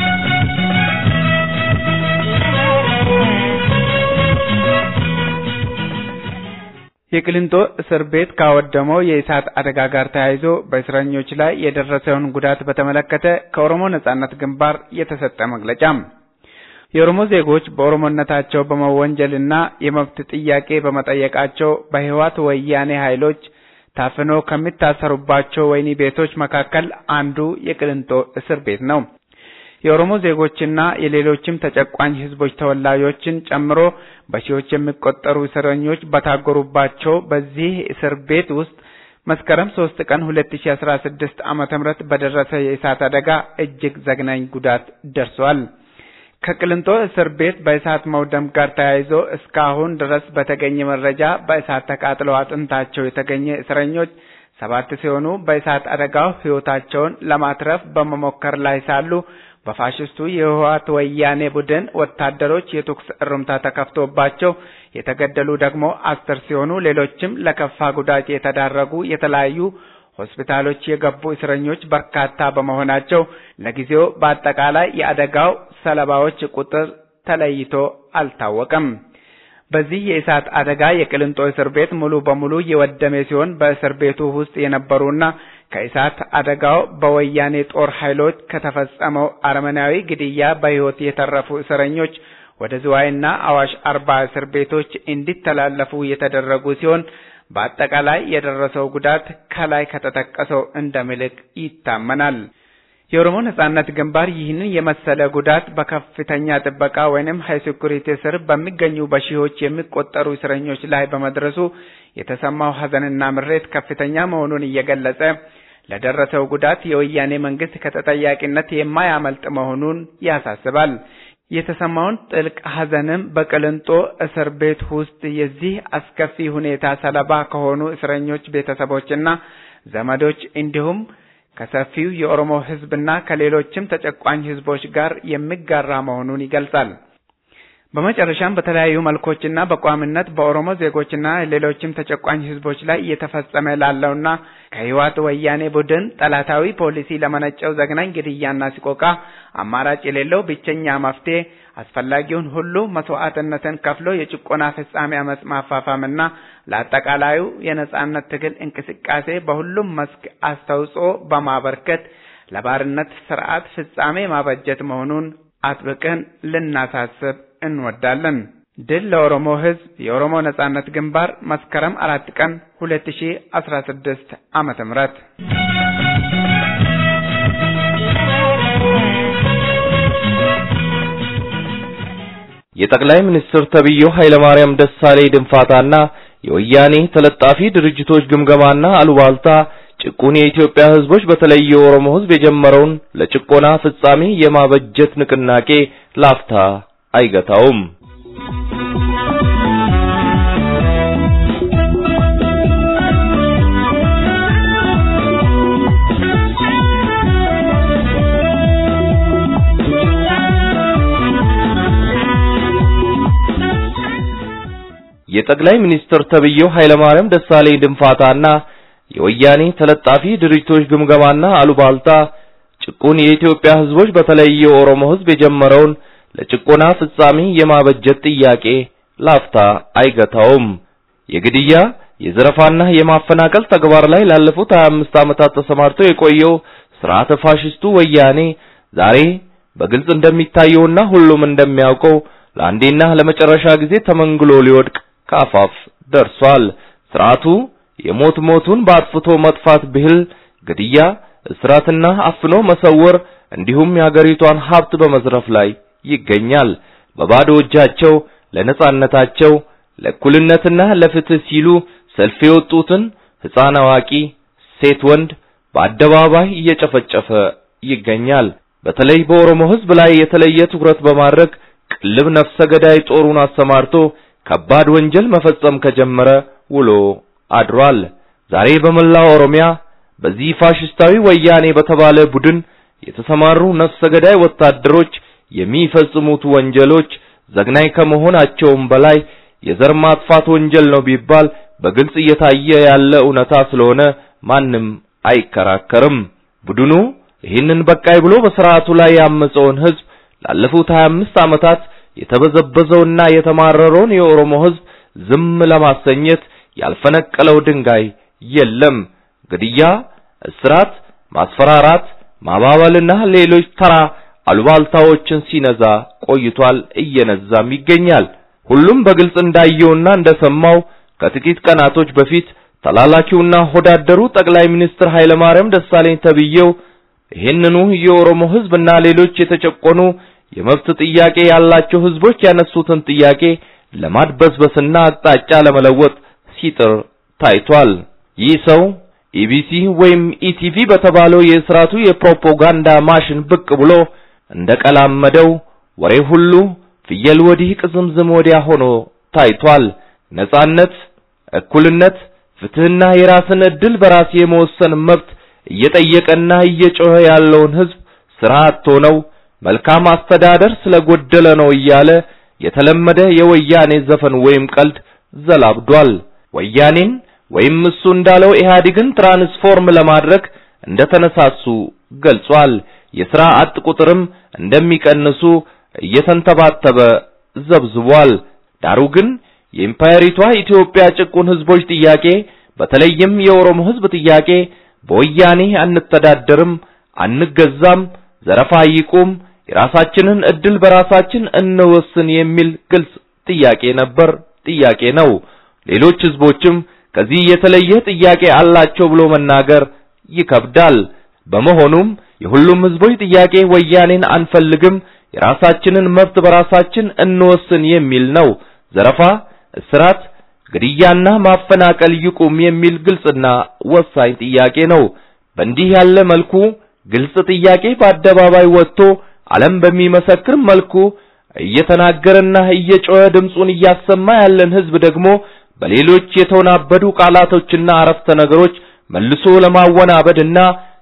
[SPEAKER 3] የቅሊንጦ እስር ቤት ካወደመው የእሳት አደጋ ጋር ተያይዞ በእስረኞች ላይ የደረሰውን ጉዳት በተመለከተ ከኦሮሞ ነጻነት ግንባር የተሰጠ መግለጫ የኦሮሞ ዜጎች በኦሮሞነታቸው በመወንጀልና የመብት ጥያቄ በመጠየቃቸው በህወሓት ወያኔ ኃይሎች ታፍኖ ከሚታሰሩባቸው ወህኒ ቤቶች መካከል አንዱ የቅሊንጦ እስር ቤት ነው። የኦሮሞ ዜጎችና የሌሎችም ተጨቋኝ ህዝቦች ተወላጆችን ጨምሮ በሺዎች የሚቆጠሩ እስረኞች በታጎሩባቸው በዚህ እስር ቤት ውስጥ መስከረም 3 ቀን 2016 ዓመተ ምህረት በደረሰ የእሳት አደጋ እጅግ ዘግናኝ ጉዳት ደርሷል። ከቅሊንጦ እስር ቤት በእሳት መውደም ጋር ተያይዞ እስካሁን ድረስ በተገኘ መረጃ በእሳት ተቃጥለው አጥንታቸው የተገኘ እስረኞች ሰባት ሲሆኑ በእሳት አደጋው ህይወታቸውን ለማትረፍ በመሞከር ላይ ሳሉ በፋሽስቱ የህወሓት ወያኔ ቡድን ወታደሮች የተኩስ እሩምታ ተከፍቶባቸው የተገደሉ ደግሞ አስር ሲሆኑ ሌሎችም ለከፋ ጉዳት የተዳረጉ የተለያዩ ሆስፒታሎች የገቡ እስረኞች በርካታ በመሆናቸው ለጊዜው በአጠቃላይ የአደጋው ሰለባዎች ቁጥር ተለይቶ አልታወቀም። በዚህ የእሳት አደጋ የቅሊንጦ እስር ቤት ሙሉ በሙሉ የወደመ ሲሆን በእስር ቤቱ ውስጥ የነበሩና ከእሳት አደጋው በወያኔ ጦር ኃይሎች ከተፈጸመው አረመናዊ ግድያ በሕይወት የተረፉ እስረኞች ወደ ዝዋይና አዋሽ አርባ እስር ቤቶች እንዲተላለፉ የተደረጉ ሲሆን በአጠቃላይ የደረሰው ጉዳት ከላይ ከተጠቀሰው እንደሚልቅ ይታመናል። የኦሮሞ ነጻነት ግንባር ይህንን የመሰለ ጉዳት በከፍተኛ ጥበቃ ወይንም ሃይ ሴኩሪቲ ስር በሚገኙ በሺዎች የሚቆጠሩ እስረኞች ላይ በመድረሱ የተሰማው ሐዘንና ምሬት ከፍተኛ መሆኑን እየገለጸ ለደረሰው ጉዳት የወያኔ መንግስት ከተጠያቂነት የማያመልጥ መሆኑን ያሳስባል። የተሰማውን ጥልቅ ሐዘንም በቅሊንጦ እስር ቤት ውስጥ የዚህ አስከፊ ሁኔታ ሰለባ ከሆኑ እስረኞች ቤተሰቦችና ዘመዶች እንዲሁም ከሰፊው የኦሮሞ ሕዝብና ከሌሎችም ተጨቋኝ ሕዝቦች ጋር የሚጋራ መሆኑን ይገልጻል። በመጨረሻም በተለያዩ መልኮችና በቋሚነት በኦሮሞ ዜጎችና ሌሎችም ተጨቋኝ ሕዝቦች ላይ እየተፈጸመ ላለውና ከህወሓት ወያኔ ቡድን ጠላታዊ ፖሊሲ ለመነጨው ዘግናኝ ግድያና ሲቆቃ አማራጭ የሌለው ብቸኛ መፍትሄ አስፈላጊውን ሁሉ መስዋዕትነትን ከፍሎ የጭቆና ፍጻሜ አመጽ ማፋፋምና ለአጠቃላዩ የነጻነት ትግል እንቅስቃሴ በሁሉም መስክ አስተዋጽኦ በማበርከት ለባርነት ስርዓት ፍጻሜ ማበጀት መሆኑን አጥብቀን ልናሳስብ እንወዳለን። ድል ለኦሮሞ ህዝብ! የኦሮሞ ነጻነት ግንባር መስከረም አራት ቀን 2016 ዓመተ ምህረት
[SPEAKER 2] የጠቅላይ ሚኒስትር ተብዬው ኃይለማርያም ደሳለኝ ድንፋታና የወያኔ ተለጣፊ ድርጅቶች ግምገማና አሉባልታ ጭቁን የኢትዮጵያ ህዝቦች በተለይ የኦሮሞ ህዝብ የጀመረውን ለጭቆና ፍጻሜ የማበጀት ንቅናቄ ላፍታ አይገታውም። የጠቅላይ ሚኒስትር ተብዬው ኃይለማርያም ደሳለኝ ድንፋታና የወያኔ ተለጣፊ ድርጅቶች ግምገማና አሉባልታ ጭቁን የኢትዮጵያ ህዝቦች በተለይ የኦሮሞ ህዝብ የጀመረውን ለጭቆና ፍጻሜ የማበጀት ጥያቄ ላፍታ አይገታውም። የግድያ የዘረፋና የማፈናቀል ተግባር ላይ ላለፉት 25 ዓመታት ተሰማርቶ የቆየው ስርዓተ ፋሽስቱ ወያኔ ዛሬ በግልጽ እንደሚታየውና ሁሉም እንደሚያውቀው ለአንዴና ለመጨረሻ ጊዜ ተመንግሎ ሊወድቅ ከአፋፍ ደርሷል። ስርዓቱ የሞት ሞቱን በአጥፍቶ መጥፋት ብሂል ግድያ፣ እስራትና አፍኖ መሰወር እንዲሁም የሀገሪቷን ሀብት በመዝረፍ ላይ ይገኛል። በባዶ እጃቸው ለነጻነታቸው ለእኩልነትና ለፍትህ ሲሉ ሰልፍ የወጡትን ሕፃን፣ አዋቂ፣ ሴት፣ ወንድ በአደባባይ እየጨፈጨፈ ይገኛል። በተለይ በኦሮሞ ህዝብ ላይ የተለየ ትኩረት በማድረግ ቅልብ ነፍሰ ገዳይ ጦሩን አሰማርቶ ከባድ ወንጀል መፈጸም ከጀመረ ውሎ አድሯል። ዛሬ በመላው ኦሮሚያ በዚህ ፋሽስታዊ ወያኔ በተባለ ቡድን የተሰማሩ ነፍሰ ገዳይ ወታደሮች የሚፈጽሙት ወንጀሎች ዘግናኝ ከመሆናቸውም በላይ የዘር ማጥፋት ወንጀል ነው ቢባል በግልጽ እየታየ ያለ እውነታ ስለሆነ ማንም አይከራከርም። ቡድኑ ይህንን በቃይ ብሎ በስርዓቱ ላይ ያመፀውን ህዝብ ላለፉት 25 ዓመታት የተበዘበዘውና የተማረረውን የኦሮሞ ህዝብ ዝም ለማሰኘት ያልፈነቀለው ድንጋይ የለም። ግድያ፣ እስራት፣ ማስፈራራት፣ ማባበልና ሌሎች ተራ አሉባልታዎችን ሲነዛ ቆይቷል፣ እየነዛም ይገኛል። ሁሉም በግልጽ እንዳየውና እንደሰማው ከጥቂት ቀናቶች በፊት ተላላኪውና ሆዳደሩ ጠቅላይ ሚኒስትር ኃይለማርያም ደሳለኝ ተብዬው ይህንኑ የኦሮሞ ህዝብና ሌሎች የተጨቆኑ የመብት ጥያቄ ያላቸው ህዝቦች ያነሱትን ጥያቄ ለማድበስበስና አቅጣጫ ለመለወጥ ሲጥር ታይቷል። ይህ ሰው ኢቢሲ ወይም ኢቲቪ በተባለው የስርዓቱ የፕሮፓጋንዳ ማሽን ብቅ ብሎ እንደቀላመደው ወሬ ሁሉ ፍየል ወዲህ ቅዝምዝም ወዲያ ሆኖ ታይቷል። ነጻነት፣ እኩልነት፣ ፍትህና የራስን እድል በራስ የመወሰን መብት እየጠየቀና እየጮኸ ያለውን ህዝብ ስራ አጥቶ ነው፣ መልካም አስተዳደር ስለጎደለ ነው እያለ የተለመደ የወያኔ ዘፈን ወይም ቀልድ ዘላብዷል። ወያኔን ወይም እሱ እንዳለው ኢህአዴግን ትራንስፎርም ለማድረግ እንደተነሳሱ ገልጿል። የሥራ አጥ ቁጥርም እንደሚቀንሱ እየተንተባተበ ዘብዝቧል። ዳሩ ግን የኢምፓየሪቷ ኢትዮጵያ ጭቁን ህዝቦች ጥያቄ በተለይም የኦሮሞ ህዝብ ጥያቄ በወያኔ አንተዳደርም፣ አንገዛም፣ ዘረፋ ይቁም፣ የራሳችንን እድል በራሳችን እንወስን የሚል ግልጽ ጥያቄ ነበር፣ ጥያቄ ነው። ሌሎች ህዝቦችም ከዚህ የተለየ ጥያቄ አላቸው ብሎ መናገር ይከብዳል። በመሆኑም የሁሉም ህዝቦች ጥያቄ ወያኔን አንፈልግም፣ የራሳችንን መብት በራሳችን እንወስን የሚል ነው። ዘረፋ፣ እስራት፣ ግድያና ማፈናቀል ይቁም የሚል ግልጽና ወሳኝ ጥያቄ ነው። በእንዲህ ያለ መልኩ ግልጽ ጥያቄ በአደባባይ ወጥቶ ዓለም በሚመሰክር መልኩ እየተናገረና እየጮኸ ድምፁን እያሰማ ያለን ህዝብ ደግሞ በሌሎች የተወናበዱ ቃላቶችና አረፍተ ነገሮች መልሶ ለማወናበድና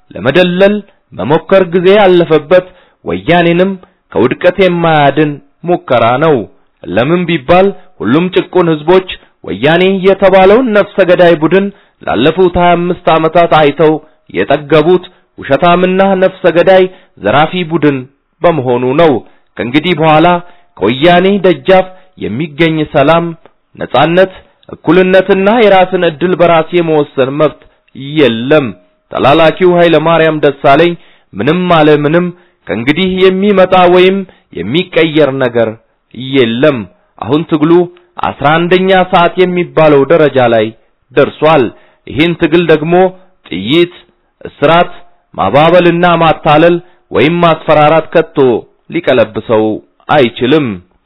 [SPEAKER 2] ለመደለል መሞከር ጊዜ ያለፈበት ወያኔንም ከውድቀት የማያድን ሙከራ ነው። ለምን ቢባል ሁሉም ጭቁን ህዝቦች ወያኔ የተባለውን ነፍሰ ገዳይ ቡድን ላለፉት 25 ዓመታት አይተው የጠገቡት ውሸታምና ነፍሰ ገዳይ ዘራፊ ቡድን በመሆኑ ነው። ከእንግዲህ በኋላ ከወያኔ ደጃፍ የሚገኝ ሰላም፣ ነጻነት፣ እኩልነትና የራስን እድል በራስ የመወሰን መብት የለም። ተላላኪው ኃይለ ማርያም ደሳለኝ ምንም አለ ምንም ከእንግዲህ የሚመጣ ወይም የሚቀየር ነገር የለም። አሁን ትግሉ አስራ አንደኛ ሰዓት የሚባለው ደረጃ ላይ ደርሷል። ይህን ትግል ደግሞ ጥይት፣ እስራት፣ ማባበልና ማታለል ወይም ማስፈራራት ከቶ ሊቀለብሰው አይችልም።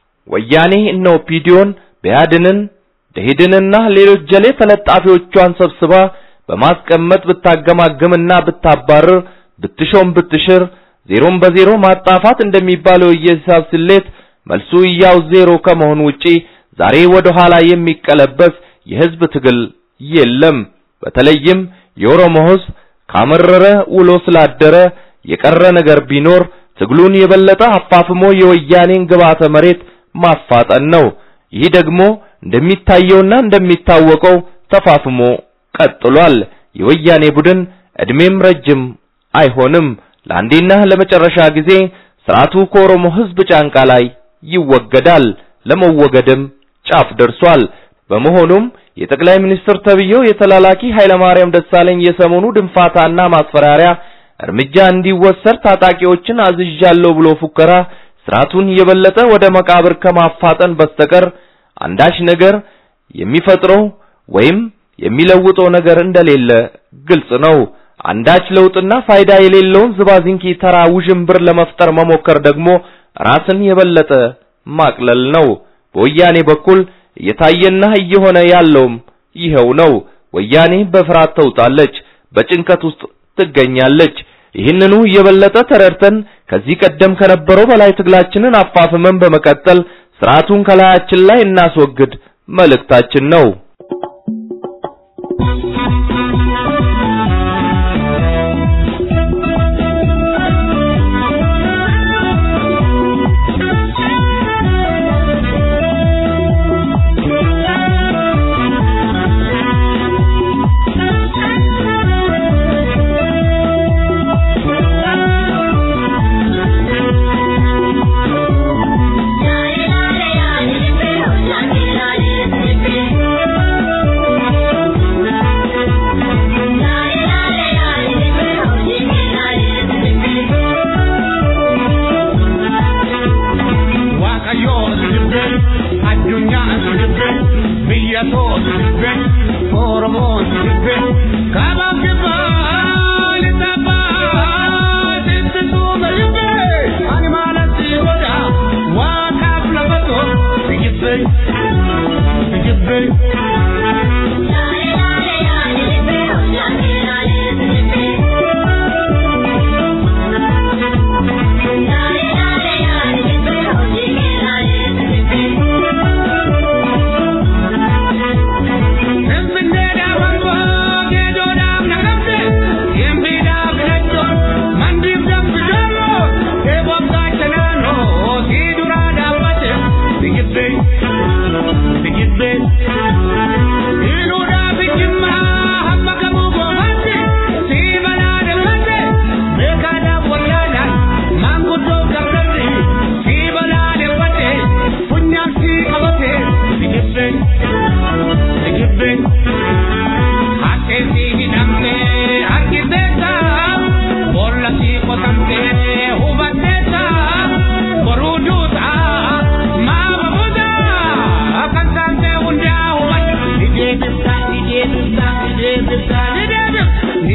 [SPEAKER 2] ወያኔ እነ ኦፒዲዮን በያድንን ደኢህዴንና ሌሎች ጀሌ ተለጣፊዎቿን ሰብስባ በማስቀመጥ ብታገማግምና ብታባርር ብትሾም ብትሽር ዜሮን በዜሮ ማጣፋት እንደሚባለው የሂሳብ ስሌት መልሱ ያው ዜሮ ከመሆን ውጪ ዛሬ ወደ ኋላ የሚቀለበስ የህዝብ ትግል የለም። በተለይም የኦሮሞ ህዝብ ካመረረ ውሎ ስላደረ የቀረ ነገር ቢኖር ትግሉን የበለጠ አፋፍሞ የወያኔን ግብዓተ መሬት ማፋጠን ነው። ይህ ደግሞ እንደሚታየውና እንደሚታወቀው ተፋፍሞ ቀጥሏል። የወያኔ ቡድን እድሜም ረጅም አይሆንም። ለአንዴና ለመጨረሻ ጊዜ ስርዓቱ ከኦሮሞ ህዝብ ጫንቃ ላይ ይወገዳል። ለመወገድም ጫፍ ደርሷል። በመሆኑም የጠቅላይ ሚኒስትር ተብዬው የተላላኪ ኃይለማርያም ደሳለኝ የሰሞኑ ድንፋታና ማስፈራሪያ እርምጃ እንዲወሰድ ታጣቂዎችን አዝዣለሁ ብሎ ፉከራ ስርዓቱን የበለጠ ወደ መቃብር ከማፋጠን በስተቀር አንዳች ነገር የሚፈጥረው ወይም የሚለውጠው ነገር እንደሌለ ግልጽ ነው። አንዳች ለውጥና ፋይዳ የሌለውን ዝባዝንኪ ተራ ውዥንብር ለመፍጠር መሞከር ደግሞ ራስን የበለጠ ማቅለል ነው። በወያኔ በኩል እየታየና እየሆነ ያለውም ይኸው ነው። ወያኔ በፍርሃት ተውጣለች፣ በጭንቀት ውስጥ ትገኛለች። ይህንኑ የበለጠ ተረድተን ከዚህ ቀደም ከነበረው በላይ ትግላችንን አፋፍመን በመቀጠል ስርዓቱን ከላያችን ላይ እናስወግድ መልእክታችን ነው።
[SPEAKER 9] Thank you.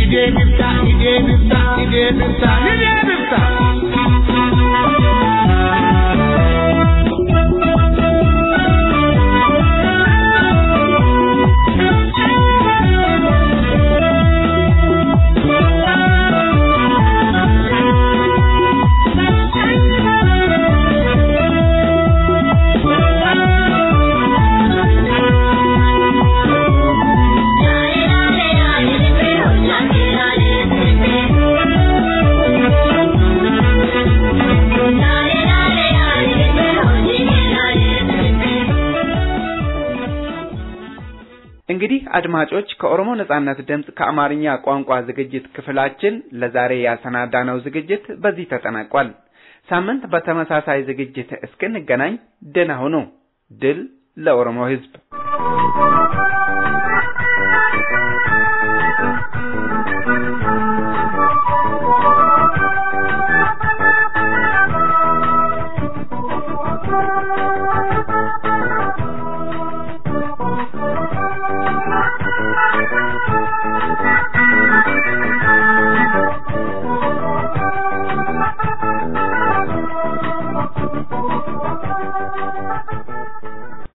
[SPEAKER 7] deebifta ni deebifta ni deebifta ni deebifta.
[SPEAKER 3] እንግዲህ አድማጮች ከኦሮሞ ነጻነት ድምፅ ከአማርኛ ቋንቋ ዝግጅት ክፍላችን ለዛሬ ያሰናዳነው ዝግጅት በዚህ ተጠናቋል። ሳምንት በተመሳሳይ ዝግጅት እስክንገናኝ ደህና ሁኑ። ድል ለኦሮሞ ሕዝብ!